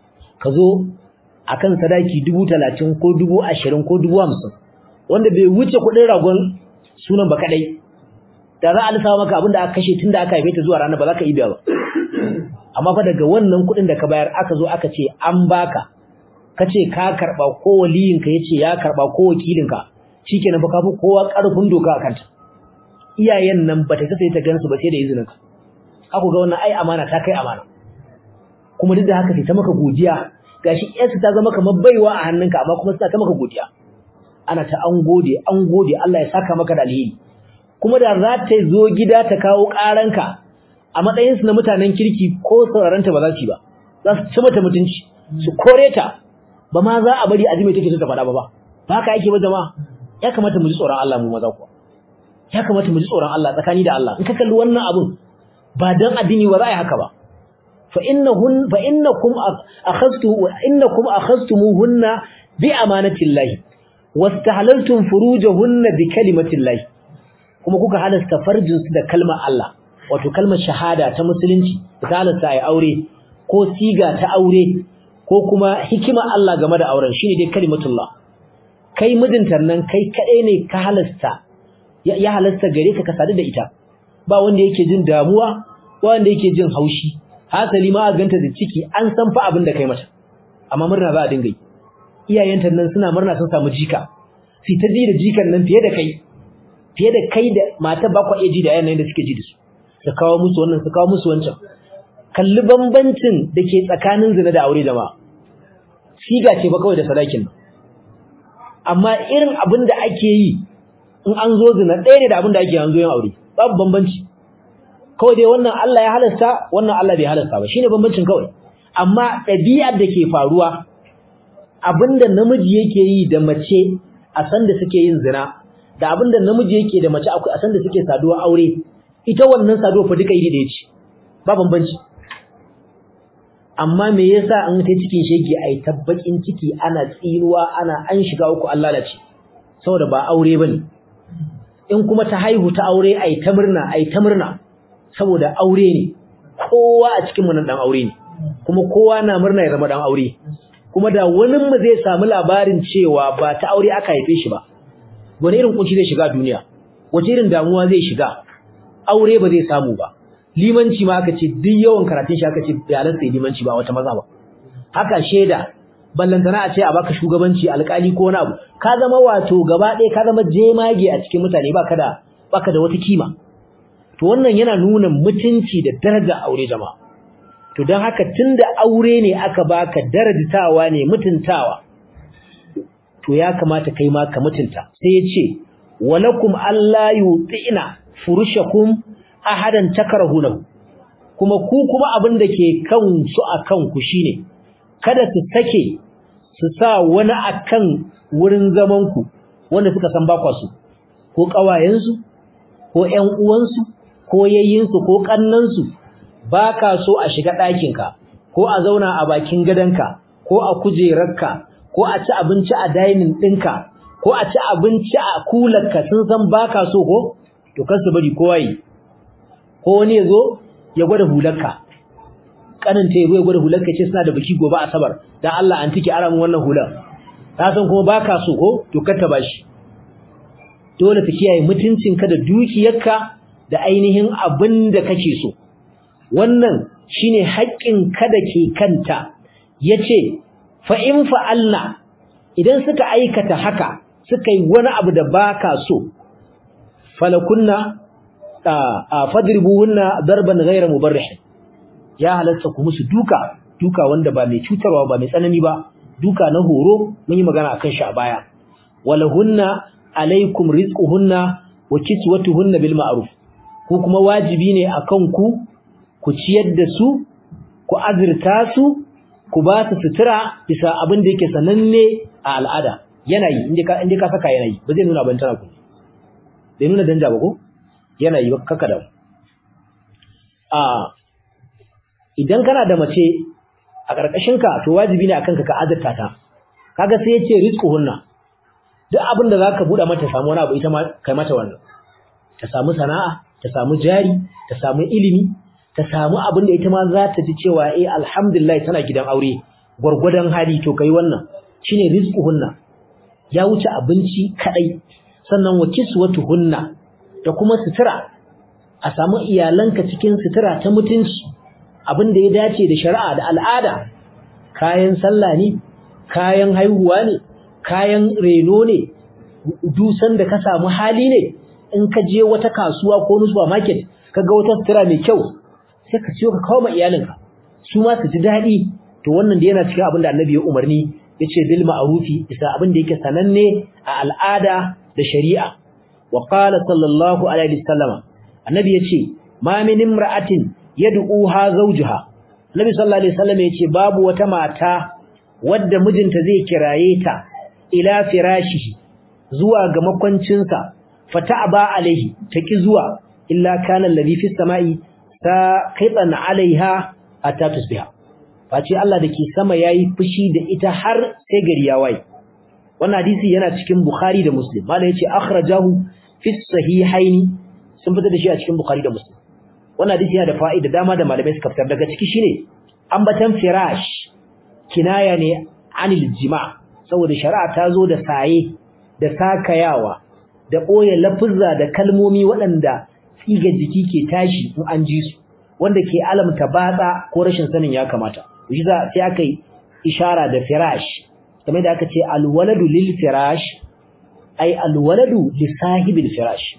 ka zo akan sadaki dubu talatin ko dubu ashirin ko dubu hamsin wanda bai wuce kuɗin ragon sunan ba kadai da za a lissafa maka abin da aka kashe tun da aka haife ta zuwa rana ba za ka iya ba amma fa daga wannan kuɗin da ka bayar aka zo aka ce an baka ka ce ka karɓa ko waliyinka ya ce ya karɓa ko wakilinka shikenan fa ka fi kowa ƙarfin doka a kanta iyayen nan ba ta sai ta gansu ba sai da izinin ka aku ga wannan ai amana ta kai amana kuma duk da haka sai ta maka godiya gashi yarsu ta zama kamar baiwa a hannunka amma kuma suna ta maka godiya ana ta an gode an gode Allah ya saka maka da alheri kuma da za ta zo gida ta kawo ƙaranka a matsayin su na mutanen kirki ko sauraranta ba za su yi ba za su ci mata mutunci su kore ta ba ma za a bari a ji mai take so ta faɗa ba ba ba haka yake ba jama'a ya kamata mu ji tsoron Allah mu maza kuwa ya kamata mu ji tsoron Allah tsakani da Allah in ka kalli wannan abun ba dan addini ba za a yi haka ba fa innahun fa innakum akhadtu innakum akhadtumuhunna bi amanatillahi wastahlaltum furujahunna bi kalimatillahi kuma kuka halasta farjin su da kalmar Allah wato kalmar shahada ta musulunci da ta halasta ai aure ko siga ta aure ko kuma hikima Allah game da auren shine dai kalimatullah kai mijinta nan kai kadai ne ka halasta ya halasta gare ka ka sadu da ita ba wanda yake jin damuwa ba wanda yake jin haushi hasali ma a ganta da ciki an san fa abin da kai mata amma murna za a dinga yi iyayenta nan suna murna sun samu jika sai ta ji da jikan nan fiye da kai fiye da kai da mata ba kwa ji da yayan nan da suke ji da su su kawo musu wannan su kawo musu wancan kalli bambancin da ke tsakanin zina da aure jama'a siga ce ba kawai da sadakin nan amma irin abin da ake yi in an zo zina ɗaya ne da abin da ake an zo yin aure babu bambanci kawai dai wannan Allah ya halasta wannan Allah bai halasta ba shine bambancin kawai amma ɗabi'ar da ke faruwa abinda namiji yake yi da mace a san da suke yin zina da abinda namiji yake da mace a san da suke saduwa aure ita wannan saduwa fa duka iri da yace ba bambanci amma me yasa an ta cikin shege ai tabbakin ciki ana tsinuwa ana an shiga uku Allah lalace saboda ba aure bane in kuma ta haihu ta aure ai ta murna ai ta murna saboda aure ne kowa a cikin mu nan dan aure ne kuma kowa na murna ya zama dan aure kuma da wani mu zai samu labarin cewa ba ta aure aka haife shi ba wani irin kunci zai shiga duniya wace irin damuwa zai shiga aure ba zai samu ba limanci ma aka ce duk yawan karatun shi aka ce bayanan sai limanci ba wata maza ba haka sheda ballantana a ce a baka shugabanci alkali ko wani abu ka zama wato gaba ɗaya ka zama jemage a cikin mutane baka da baka da wata kima to wannan yana nuna mutunci da daraja aure jama'a to don haka tunda aure ne aka baka darajtawa ne mutuntawa to ya kamata kai ma ka mutunta sai yace walakum alla yutina furushakum ahadan takrahunahu kuma ku kuma abin da ke kan su akan ku shine kada su sake su sa wani akan wurin zaman ku wanda suka san ba kwasu ko kawayensu ko ƴan uwansu ko yayyinsu ko kannansu ba ka so a shiga ɗakinka ko a zauna a bakin gadonka ko a kujerarka ko a ci abinci a dainin ɗinka ko a ci abinci a kularka sun san ba ka so ko to kar su bari kowa yi ko wani ya zo ya gwada hularka ƙaninta ya zo ya gwada hularka ce suna da biki gobe asabar dan Allah an tike ara min wannan hular ta san kuma ba ka so ko to kar ta bashi dole ta kiyaye mutuncinka da dukiyarka da ainihin abin da kake so wannan shine haƙƙin kada ke kanta yace fa in fa'alna idan suka aikata haka suka yi wani abu da baka so falakunna fadribuhunna darban ghayra mubarrih ya halatta ku musu duka duka wanda ba mai cutarwa ba mai tsanani ba duka na horo mun yi magana akan shi a baya walahunna alaikum rizquhunna wa kiswatuhunna bil ma'ruf ko kuma wajibi ne akan ku ku ciyar da su ku azurta su ku ba su sutura bisa abin da yake sananne a al'ada yanayi inda ka inda ka saka yanayi ba zai nuna ban tana ku bai nuna danja ba ko yanayi ba kaka da a idan kana da mace a karkashin ka to wajibi ne akan ka ka azurta ta kaga sai yace rizquhunna duk abin da zaka buɗa mata samu wani abu ita ma kai mata wannan ta samu sana'a ta samu jari ta samu ilimi ta samu abin da ita ma za ta ji cewa eh alhamdulillah tana gidan aure gurgudan hali to kai wannan shine rizquhunna ya wuce abinci kadai sannan wa kiswatuhunna da kuma sutura a samu iyalanka cikin sutura ta mutunci abin da ya dace da shari'a da al'ada kayan sallah ne kayan haihuwa ne kayan reno ne dusan da ka samu hali ne in ka je wata kasuwa ko wani supermarket kaga wata sutura mai kyau sai ka ciyo ka kawo ma iyalinka su ma su ji daɗi to wannan da yana cikin abin da annabi ya umarni ya ce bil ma'rufi isa abin da yake sananne a al'ada da shari'a wa qala sallallahu alaihi wasallama annabi ya ce ma min imra'atin yad'uha zawjuha annabi sallallahu alaihi wasallam ya ce babu wata mata wadda mijinta zai kiraye ta ila firashihi zuwa ga makwancinsa fata'aba alaihi taki zuwa illa kana alladhi fis sama'i ta kaitan alaiha hatta tusbiha face Allah dake sama yayi fushi da ita har sai gari ya waye wannan hadisi yana cikin Bukhari da Muslim malai yace akhrajahu fi sahihaini sun fitar da shi a cikin Bukhari da Muslim wannan hadisi yana da fa'ida dama da malamai suka fitar daga ciki shine ambatan firash kinaya ne anil jima' saboda shari'a ta zo da saye da sakayawa da boye lafuzza da kalmomi waɗanda tsiga jiki ke tashi in an ji su wanda ke alamta batsa ko rashin sanin ya kamata shi za sai aka yi ishara da firash kamar da aka ce alwaladu lil firash ai alwaladu li sahibil firash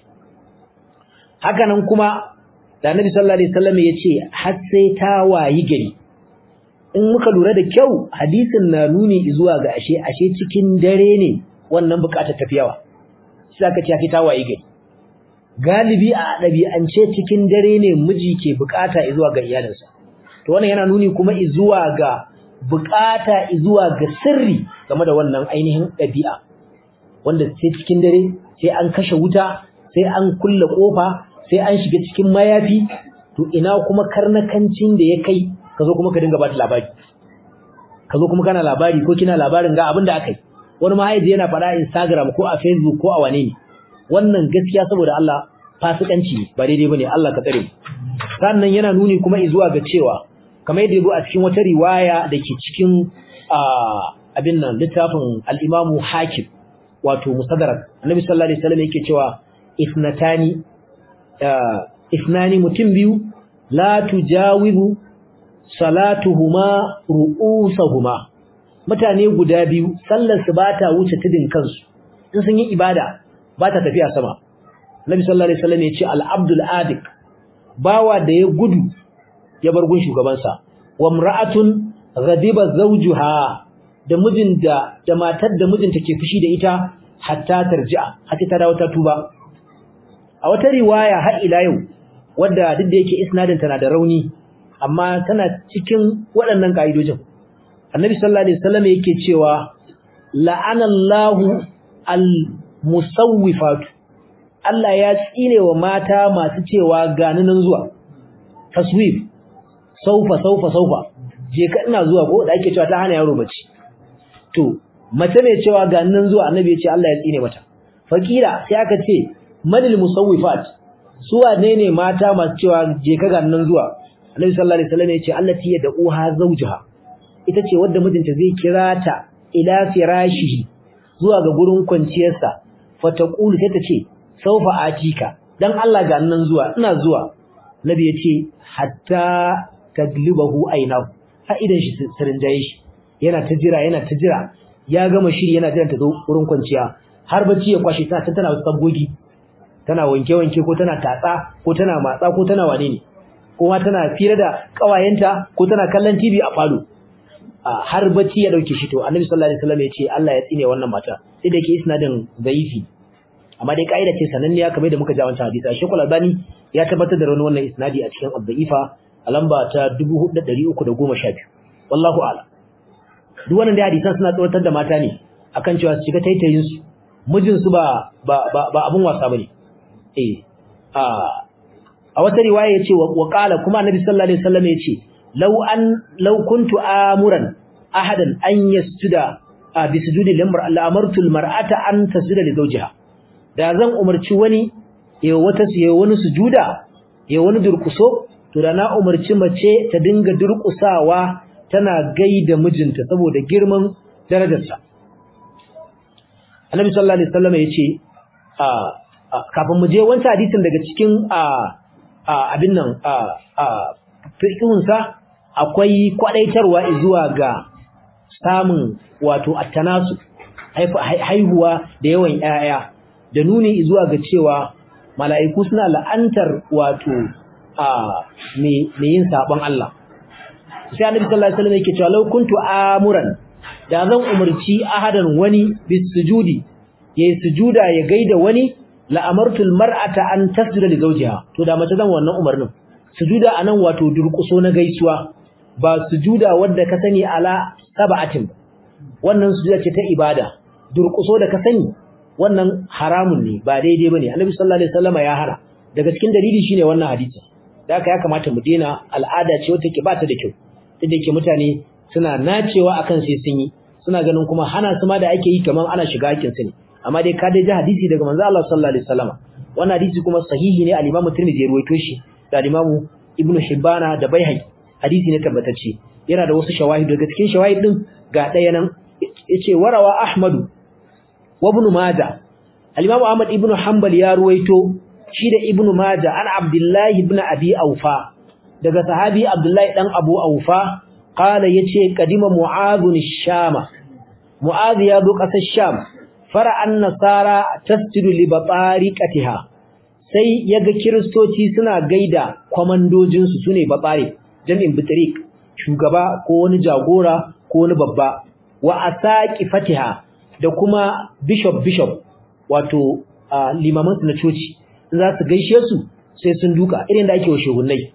haka nan kuma da Annabi sallallahu alaihi wasallam yace har sai ta wayi gari in muka lura da kyau hadisin na nuni zuwa ga ashe ashe cikin dare ne wannan bukatar tafiyawa sai aka ce ta wayi gari galibi a ɗabi'ance cikin dare ne miji ke bukata zuwa ga iyalinsa to wannan yana nuni kuma zuwa ga bukata zuwa ga sirri game da wannan ainihin ɗabi'a wanda sai cikin dare sai an kashe wuta sai an kulle kofa sai an shiga cikin mayafi to ina kuma karnakancin da ya kai ka zo kuma ka dinga bata labari ka zo kuma kana labari ko kina labarin ga abin da aka yi wani mahaifi yana faɗa Instagram ko a Facebook ko a wane ne wannan gaskiya saboda Allah fasikanci ne ba daidai bane Allah ka tsare mu sannan yana nuni kuma zuwa ga cewa kamar yadda yazo a cikin wata riwaya dake cikin abin nan littafin al-Imam Hakim wato Musaddarak Annabi sallallahu alaihi wasallam yake cewa isnatani isnani mutum biyu la tujawibu salatuhuma ru'usahuma mutane guda biyu sallar su bata wuce tudin kansu in sun yi ibada ba ta tafiya sama Nabi sallallahu alaihi wasallam ya ce al-abdul adik bawa da ya gudu ya bar gun shugabansa wa imra'atun ghadiba zawjuha da mijin da da matar da mijinta ke fushi da ita hatta tarji'a hatta ta dawo ta tuba a wata riwaya har ila yau wadda duk da yake isnadin tana da rauni amma tana cikin waɗannan kaidojin Annabi sallallahu alaihi wasallam yake cewa la'anallahu al-musawwifatu Allah ya tsine wa mata masu cewa gani nan zuwa taswif saufa saufa saufa je ka ina zuwa ko da ake cewa ta hana yaro bacci to mace mai cewa gani nan zuwa annabi ya ce Allah ya tsine mata fakira sai aka ce manil musawwifat su wane ne mata masu cewa je ka gani nan zuwa annabi sallallahu alaihi wasallam ya ce allati yad'uha zawjaha ita ce wadda mijinta zai kira ta ila firashihi zuwa ga gurin kwanciyarsa fataqulu sai ta ce saufa atika dan Allah ga nan zuwa ina zuwa nabi yace hatta taglibahu ainahu ha idan shi sirinjaye shi yana ta jira yana ta jira ya gama shiri yana jiran ta zo wurin kwanciya har bacci ya kwashe ta tana wasu sabgogi tana wanke wanke ko tana tatsa ko tana matsa ko tana wane ne ko ma tana fira da kawayenta ko tana kallon TV a falo har bacci ya dauke shi to annabi sallallahu alaihi wasallam ya ce Allah ya tsine wannan mata sai da yake isnadin zaifi amma dai kaida ce sananniya kamar da muka ja wancan hadisi Sheikhul Albani ya tabbatar da rawan wannan isnadi a cikin Al-Da'ifa a lamba ta 4312 wallahu a'lam duk wannan dai hadisan suna tsawatar da mata ne akan cewa su shiga taitayin su mijin su ba ba ba abun wasa bane eh a a wata riwaya yace wa qala kuma Annabi sallallahu alaihi wasallam yace law an law kuntu amuran ahadan an yasjuda bi sujudi limar al-amartu al-mar'ata an tasjuda li zawjiha da zan umarci wani ya wata ya wani sujuda ya wani durkuso to da na umarci mace ta dinga durkusawa tana gaida mijinta saboda girman darajarsa Annabi sallallahu alaihi wasallam yace a kafin mu je wancan hadisin daga cikin a abin nan a a fiqhunsa akwai kwadaitarwa zuwa ga samun wato attanasu haihuwa da yawan yaya da nuni zuwa ga cewa mala'iku suna la'antar wato a me yin sabon Allah sai annabi sallallahu alaihi wasallam yake cewa law kuntu amuran da zan umarci ahadan wani bis sujudi yayi sujuda ya gaida wani la amartul mar'ata an tasjuda li zawjiha to da mace zan wannan umarnin sujuda anan wato durkuso na gaisuwa ba sujuda wadda ka sani ala sab'atin wannan sujuda ce ta ibada durkuso da ka sani wannan haramun ne ba daidai bane annabi sallallahu alaihi wasallam ya hana daga cikin dalili shine wannan hadisi da haka ya kamata mu dena al'ada ce wacce ke ba ta da kyau inda yake mutane suna nacewa akan sai sun yi suna ganin kuma hana su ma da ake yi kaman ana shiga hakkin su ne amma dai ka dai ji hadisi daga manzo Allah sallallahu alaihi wasallam wannan hadisi kuma sahihi ne al-Imam Tirmidhi ya ruwaito shi da al-Imam Ibn Hibbana da Baihaqi hadisi ne tabbatacce yana da wasu shawahid daga cikin shawahid din ga daya nan yace warawa Ahmadu wa Ibn Majah al-Imam Ahmad ibn Hanbal ya ruwaito shi da Ibn Majah an Abdullah ibn Abi Aufa daga sahabi Abdullah dan Abu Aufa qala yace kadima Mu'adh shama Mu'adh ya zo kasar Sham fara'an nasara tasjudu li batariqatiha sai yaga kristoci suna gaida komandojin su sune batsare jami'in bitariq shugaba ko wani jagora ko wani babba wa asaqi fatiha da kuma bishop bishop wato limaman su na coci za su gaishe su sai sun duka irin da ake wa shugunnai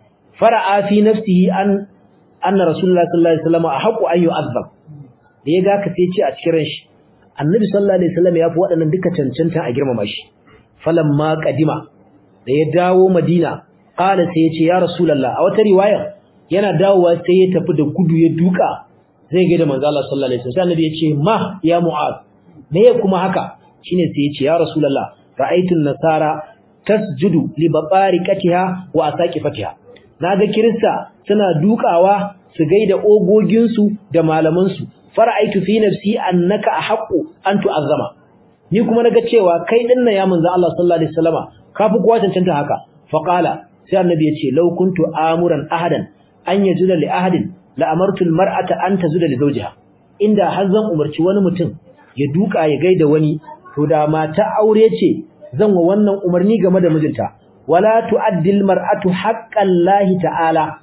fara'a fi nafsihi an anna rasulullahi sallallahu alaihi wasallam ahqqu an yu'azzab da yaga ka sai ce a cikin ranshi annabi sallallahu alaihi wasallam ya fi waɗannan duka cancanta a girmama shi falamma qadima da ya dawo madina qala sai ya ce ya rasulullah a wata riwaya yana dawowa sai ya tafi da gudu ya duka zai ga da manzo Allah sallallahu alaihi wasallam annabi ya ce ma ya mu'ad me ya kuma haka shine sai ya ce ya rasulullah ra'aytu nasara tasjudu li babariqatiha wa asaqifatiha naga kirista suna dukawa su gaida ogoginsu da malamansu fara'aitu fi nafsi annaka ahqqu an tu'azzama ni kuma naga cewa kai dinnan ya manzo Allah sallallahu alaihi wasallama kafi kowa cancanta haka fa qala sai annabi ya ce law kuntu amuran ahadan an yajuda li ahadin la amartu al mar'ata an tazuda li zawjiha inda har zan umarci wani mutum ya duka ya gaida wani to da mata aure ce zan wa wannan umarni game da mijinta wala tu'addil mar'atu haqqan lahi ta'ala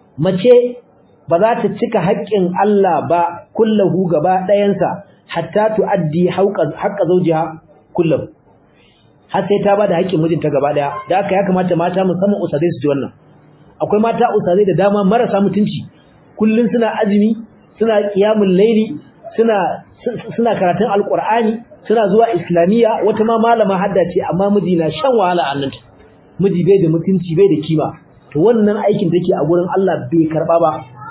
mace ba za ta cika haƙƙin Allah ba kullahu gaba ɗayansa hatta tu'addi haqqa zawjiha kullahu har sai ta bada haƙƙin mijinta gaba ɗaya da haka ya kamata mata musamman usadai su ji wannan akwai mata usadai da dama marasa mutunci kullun suna azumi suna qiyamul laili suna suna karatun alqur'ani suna zuwa islamiyya wata ma malama hadda ce amma miji na shan wahala a nan miji bai da mutunci bai da kima to wannan aikin take a gurin Allah bai karba ba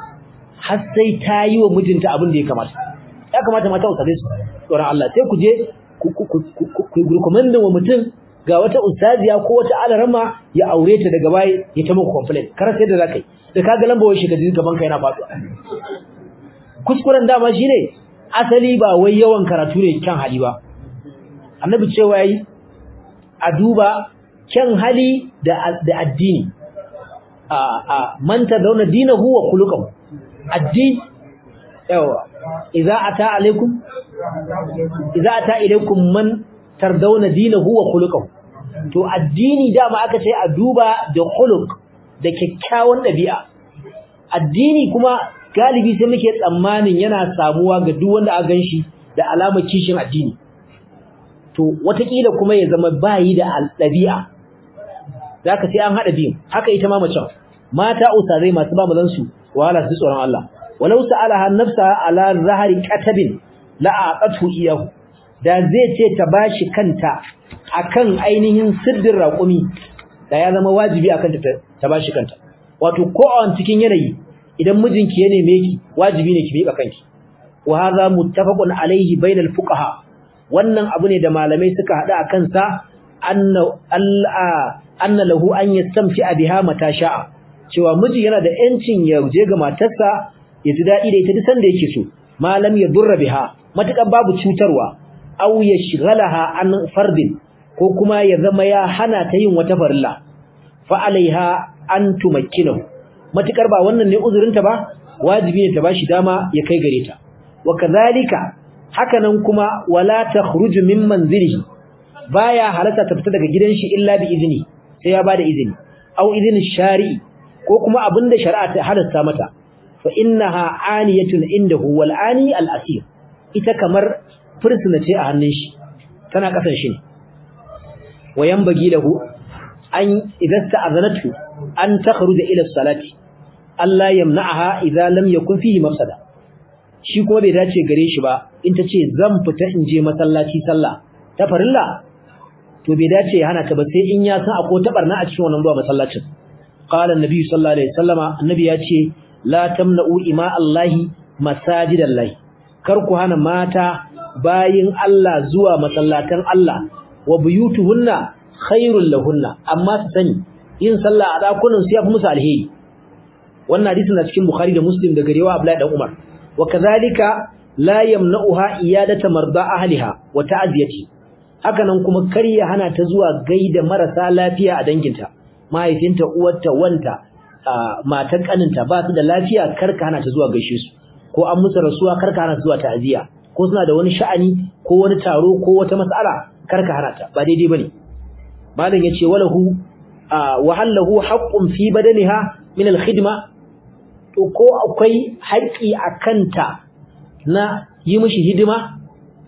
har sai ta yi wa mijinta abin da ya kamata ya kamata mata usare su tsoron Allah sai ku je ku recommend wa mutum ga wata ustaziya ko wata alarama ya aure ta daga baya ya ta muku complaint kar sai da zakai da kaga lamba wai shi ka ji gaban ka yana faduwa kuskuren dama shine asali ba wai yawan karatu ne kyan hali ba annabi cewa yi a duba kyan hali da da addini a a man tadawna dinahu wa khuluquhu addini yawa idza ata alaikum idza ata ilaikum man tardawna dinahu wa khuluquhu to addini dama aka ce a duba da khuluq da kyakkyawan dabi'a addini kuma galibi sai muke tsammanin yana samuwa ga duk wanda aka ganshi da alamar kishin addini to watakila kuma ya zama bayi da dabi'a zaka sai an hada biyu haka ita ma mace mata usazai masu ba mazan su wala su tsoron Allah walau sa'alaha nafsa ala zahari katabin la aqatu iyahu da zai ce ta bashi kanta akan ainihin siddin raƙumi da ya zama wajibi akan ta ta bashi kanta wato ko a cikin yanayi idan mijinki ya neme ki wajibi ne ki miƙa kanki wa hadha muttafaqun alayhi bainal fuqaha wannan abu ne da malamai suka hada akan sa anna alla anna lahu an yastamti biha mata sha'a cewa miji yana da yancin ya je ga matarsa ya ji daɗi da ita duk sanda yake so malam ya durra biha matukan babu cutarwa aw yashghalaha an fardin ko kuma ya zama ya hana ta yin wata farilla fa alaiha an tumakkinahu matukar ba wannan ne uzurinta ba wajibi ne ta bashi dama ya kai gare ta wa kadhalika hakanan kuma wala takhruju min manzilihi baya halatta ta fita daga gidan shi illa bi izini sai ya bada izini aw izinin shari'i ko kuma abinda shari'a ta halatta mata fa innaha aniyatun indahu wal ani al asir ita kamar fursuna ce a hannun shi tana kasan shi ne wayan bagi lahu an idan ta'azanatu an takhruja ila salati Allah yamna'aha idza lam yakun fihi mafsada shi kuma bai dace gare shi ba in ta ce zan fita in je masallaci sallah ta farilla to bai dace ya hana ta ba sai in ya san akwai tabarna a cikin wannan zuwa masallacin qala annabi sallallahu alaihi wasallama annabi ya ce la tamna'u ima Allahi masajidallahi kar ku hana mata bayin Allah zuwa masallatan Allah wa buyutuhunna khairul lahunna amma su sani yin sallah a dakunan su yafi musu alheri wannan hadisi na cikin Bukhari da Muslim daga riwaya Abdullahi dan Umar wa kadhalika la yamna'uha iyadata marda ahliha wa ta'ziyati hakanan kuma kar ya hana ta zuwa gaida marasa lafiya a danginta mahaifinta uwarta wanta matan kaninta ba su da lafiya karka hana ta zuwa gaishe su ko an musu rasuwa karka hana zuwa ta'aziya ko suna da wani sha'ani ko wani taro ko wata mas'ala karka hana ta ba daidai bane malam yace walahu wa hallahu haqqun fi badaniha min al-khidma to ko akwai haƙi akanta na yi mishi hidima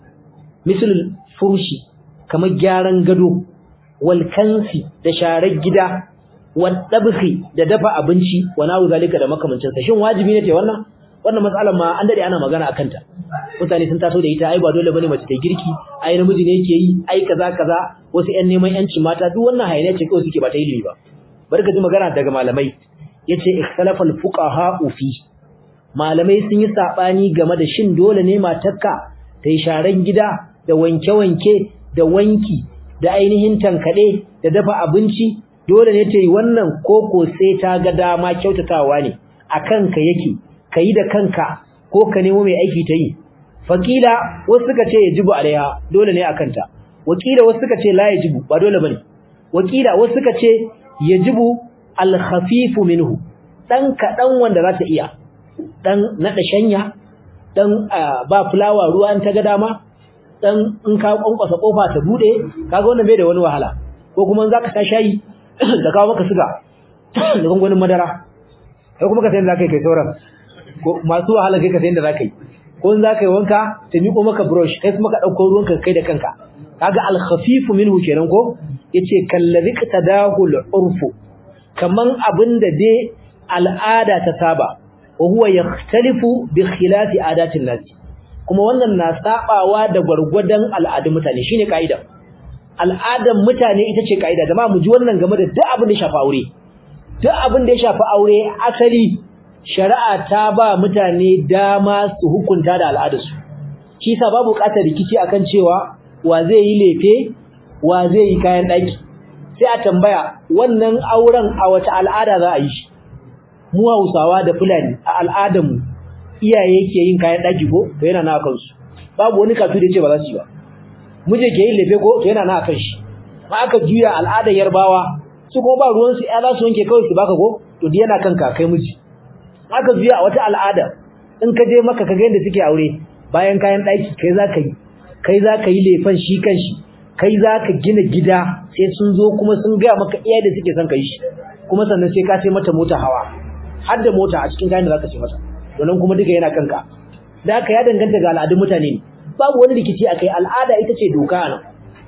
misal furushi kamar gyaran gado wal kansi da sharar gida wal dabhi da dafa abinci wa nawu zalika da makamancin sa shin wajibi ne ta wannan wannan matsalar ma an dade ana magana akan ta mutane sun taso da ita ai ba dole bane mace ta girki ai namiji ne yake yi ai kaza kaza wasu ƴan neman yanci mata duk wannan hayaniya ce kawai suke ba ta ilimi ba barka ji magana daga malamai yace ikhtalafa al fuqaha fi malamai sun yi sabani game da shin dole ne matarka ta yi sharan gida da wanke-wanke da wanki da ainihin tankade da dafa abinci dole ne ta yi wannan koko sai ta ga dama kyautatawa ne akan ka yake kai da kanka ko ka nemo mai aiki ta yi fakila wasu suka ce yajibu alaiha dole ne akan ta wakila wasu suka ce la yajibu ba dole bane wakila wasu suka ce yajibu al-khafifu minhu dan kadan wanda za ta iya dan nada shanya dan ba fulawa ruwa an ta ga dama dan in ka kwankwasa kofa ta bude kaga wannan bai da wani wahala ko kuma in zaka sha shayi da kawo maka suga da gungunin madara kai kuma ka san da kai kai sauran ko masu wahala kai ka san da zaka yi ko in zaka yi wanka ta miko maka brush kai kuma ka dauko ruwan ka kai da kanka kaga al khafif minhu kenan ko yace kallazi qtadahu al urfu kaman abinda dai al'ada ta saba wa huwa yakhtalifu bi khilafi adatin nas kuma wannan na sabawa da gwargwadon al'adun mutane shine kaida al'adan mutane ita ce kaida jama'a mu ji wannan game da duk abin da ya shafi aure duk abin da ya shafi aure asali shari'a ta ba mutane dama su hukunta da al'adarsu shi sa babu bukatar rikici akan cewa wa zai yi lefe wa zai yi kayan daki sai a tambaya wannan auren a wata al'ada za a yi shi mu Hausawa da Fulani a al'adarmu iyaye ke yin kayan daki ko to yana na kansu babu wani kasu da yace ba za su yi ba muje ke yin lefe ko to yana na kan shi ma aka juya al'adar Yarbawa su ko ba ruwan su ya za su wanke kawai su baka ko to di yana kanka kai miji aka juya a wata al'ada in ka je maka ka ga yadda suke aure bayan kayan daki kai za ka yi kai za ka yi lefen shi kan shi kai za ka gina gida sai sun zo kuma sun gaya maka iya da suke son ka yi shi kuma sannan sai ka sai mata mota hawa har da mota a cikin kayan da za ka ce mata wannan kuma duka yana kanka da haka ya danganta ga al'adun mutane ne babu wani rikici akai al'ada ita ce doka nan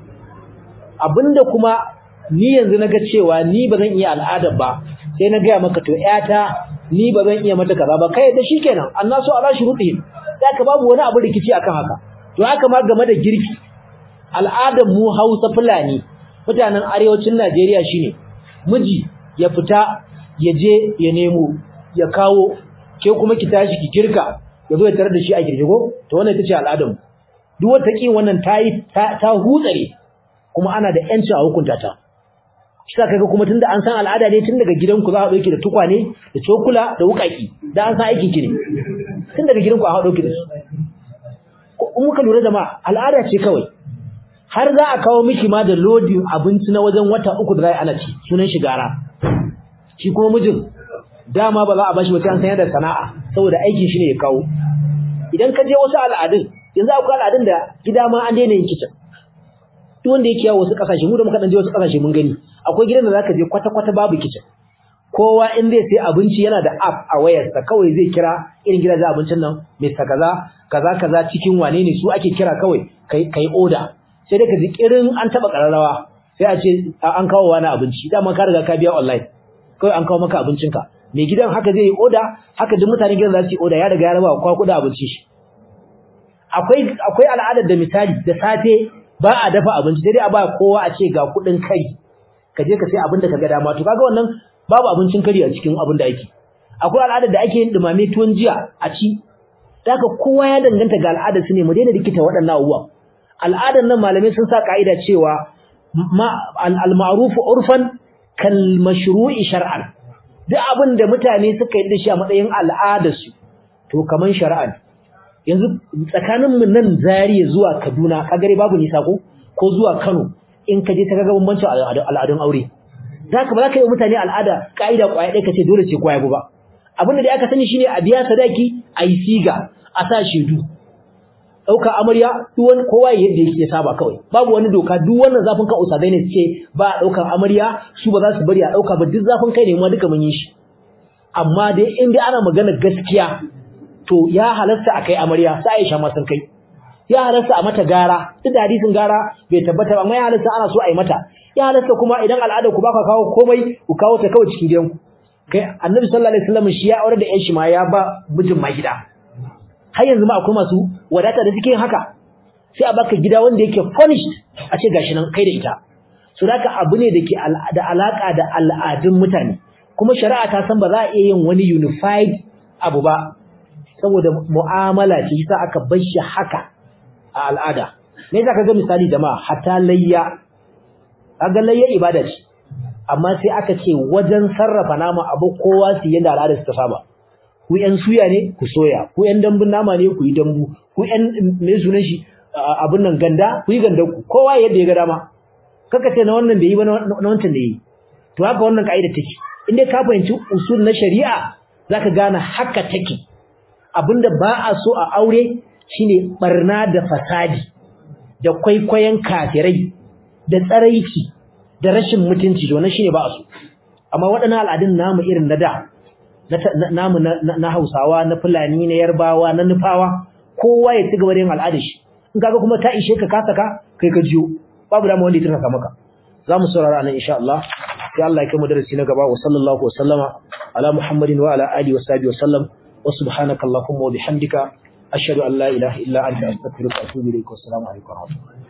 abinda kuma ni yanzu naga cewa ni ba zan iya al'ada ba sai na gaya maka to ƴata ni ba zan iya mata kaza ba kai da shikenan annasu ala shurutihim ka babu wani abu rikici akan haka to haka ma game da girki al'adar mu Hausa Fulani mutanen arewacin Najeriya shine miji ya fita ya je ya nemo ya kawo ke kuma ki tashi ki girka ya zo ya tarar da shi a girgigo to wannan ita ce al'adar mu duk wata kin wannan tayi ta, ta hutsare kuma ana da yanci a hukunta ta shi ka kaga kuma tunda an san al'ada ne tun daga gidanku za a dauke da tukwane da cokula da wukaki da an san aikin ki ne tun daga gidanku a haɗo ki da su in muka lura da ma al'ada ce kawai har za a kawo miki ma da lodin abinci na wajen wata uku da za a ana ci sunan shi gara shi kuma mijin dama ba za a bashi wata an sanya da sana'a saboda aikin shi ne ya kawo idan ka je wasu al'adun yanzu akwai al'adun da gida ma an daina yin kicin duk wanda yake yawo wasu kasashe mu da muka dan je wasu kasashe mun gani akwai gidan da zaka je kwata kwata babu kicin kowa in zai sai abinci yana da app a wayarsa kawai zai kira irin gidajen abincin nan Mr kaza kaza kaza cikin wane ne su ake kira kawai kai kai order sai dai ka ji kirin an taba kararrawa sai a ce an kawo wani abinci dama ka riga ka biya online kawai an kawo maka abincinka mai gidan haka zai yi order haka duk mutanen gidan za su yi order ya riga ya raba kwa kuɗin abincin shi akwai akwai al'adar da misali da safe ba a dafa abinci sai dai a ba kowa a ce ga kuɗin kai ka je ka sai abin da ka ga dama to kaga wannan babu abincin kari a cikin abin da ake akwai al'adar da ake yin dumame tuwon jiya a ci haka kowa ya danganta ga al'adar su ne mu daina rikita waɗannan abubuwa al'adar nan malamai sun sa ka'ida cewa al-ma'ruf urfan kal mashru'i shar'an duk abin da mutane suka yi da shi a matsayin al'adar su to kaman shari'a yanzu tsakanin mu nan Zariya zuwa Kaduna kagare babu nisa ko ko zuwa Kano in ka je ta ga bambancin al'adun aure zaka ba za ka yi mutane al'ada ka'ida kwaya ɗaya kace dole ce kwaya ba abin da aka sani shine a biya sadaki a yi siga a sa shedu ɗauka amarya duk wani kowa yadda yake saba kawai babu wani doka duk wannan zafin kan usadai ne suke ba a ɗaukar amarya su ba za su bari a ɗauka ba duk zafin kai ne ma duka mun yi shi amma dai in dai ana magana gaskiya to ya halasta a kai amarya sai Aisha ma sun kai ya halasta a mata gara duk da hadisin gara bai tabbata ba amma ya halasta ana so a yi mata ya halasta kuma idan al'adar ku baka kawo komai ku kawo ta kawai cikin gidanku kai annabi sallallahu alaihi wasallam shi ya aure da ƴan shi ma ya ba mijin ma gida har yanzu ma akwai masu wadata da suke yin haka sai a baka gida wanda yake furnished a ce gashi nan kai da ita so haka abu ne da ke da alaka da al'adun mutane kuma shari'a ta san ba za a iya yin wani unified abu ba saboda mu'amala ce yasa aka bar shi haka a al'ada me yasa kaga misali jama'a hatta layya kaga layya ibada ce amma sai aka ce wajen sarrafa nama abu kowa su yanda al'ada su ta saba ku yan suya ne ku soya ku yan dambun nama ne ku yi dambu ku yan me sunan shi abun nan ganda ku yi ganda ku kowa yadda ya ga dama kaka ce na wannan bai yi ba na wancan da yi to haka wannan kaida take in dai ka fahimci usul na shari'a zaka gane haka take abinda ba a so a aure shine barna da fasadi da kwaikwayon kafirai da tsaraici da rashin mutunci to wannan shine ba a so amma waɗannan al'adun namu irin na da namu na Hausawa na Fulani na Yarbawa na Nufawa kowa ya ci gaba da yin al'adar shi in kaga kuma ta ishe ka kasa ka kai ka jiyo babu dama wanda ya turka maka zamu saurara nan insha Allah sai Allah ya kai mu darasi na gaba wa sallallahu wa sallama ala Muhammadin wa ala alihi wa sahbihi wa sallam wa subhanaka allahumma wa bihamdika ashhadu an la ilaha illa anta astaghfiruka wa atubu ilaik wa assalamu alaikum wa rahmatullahi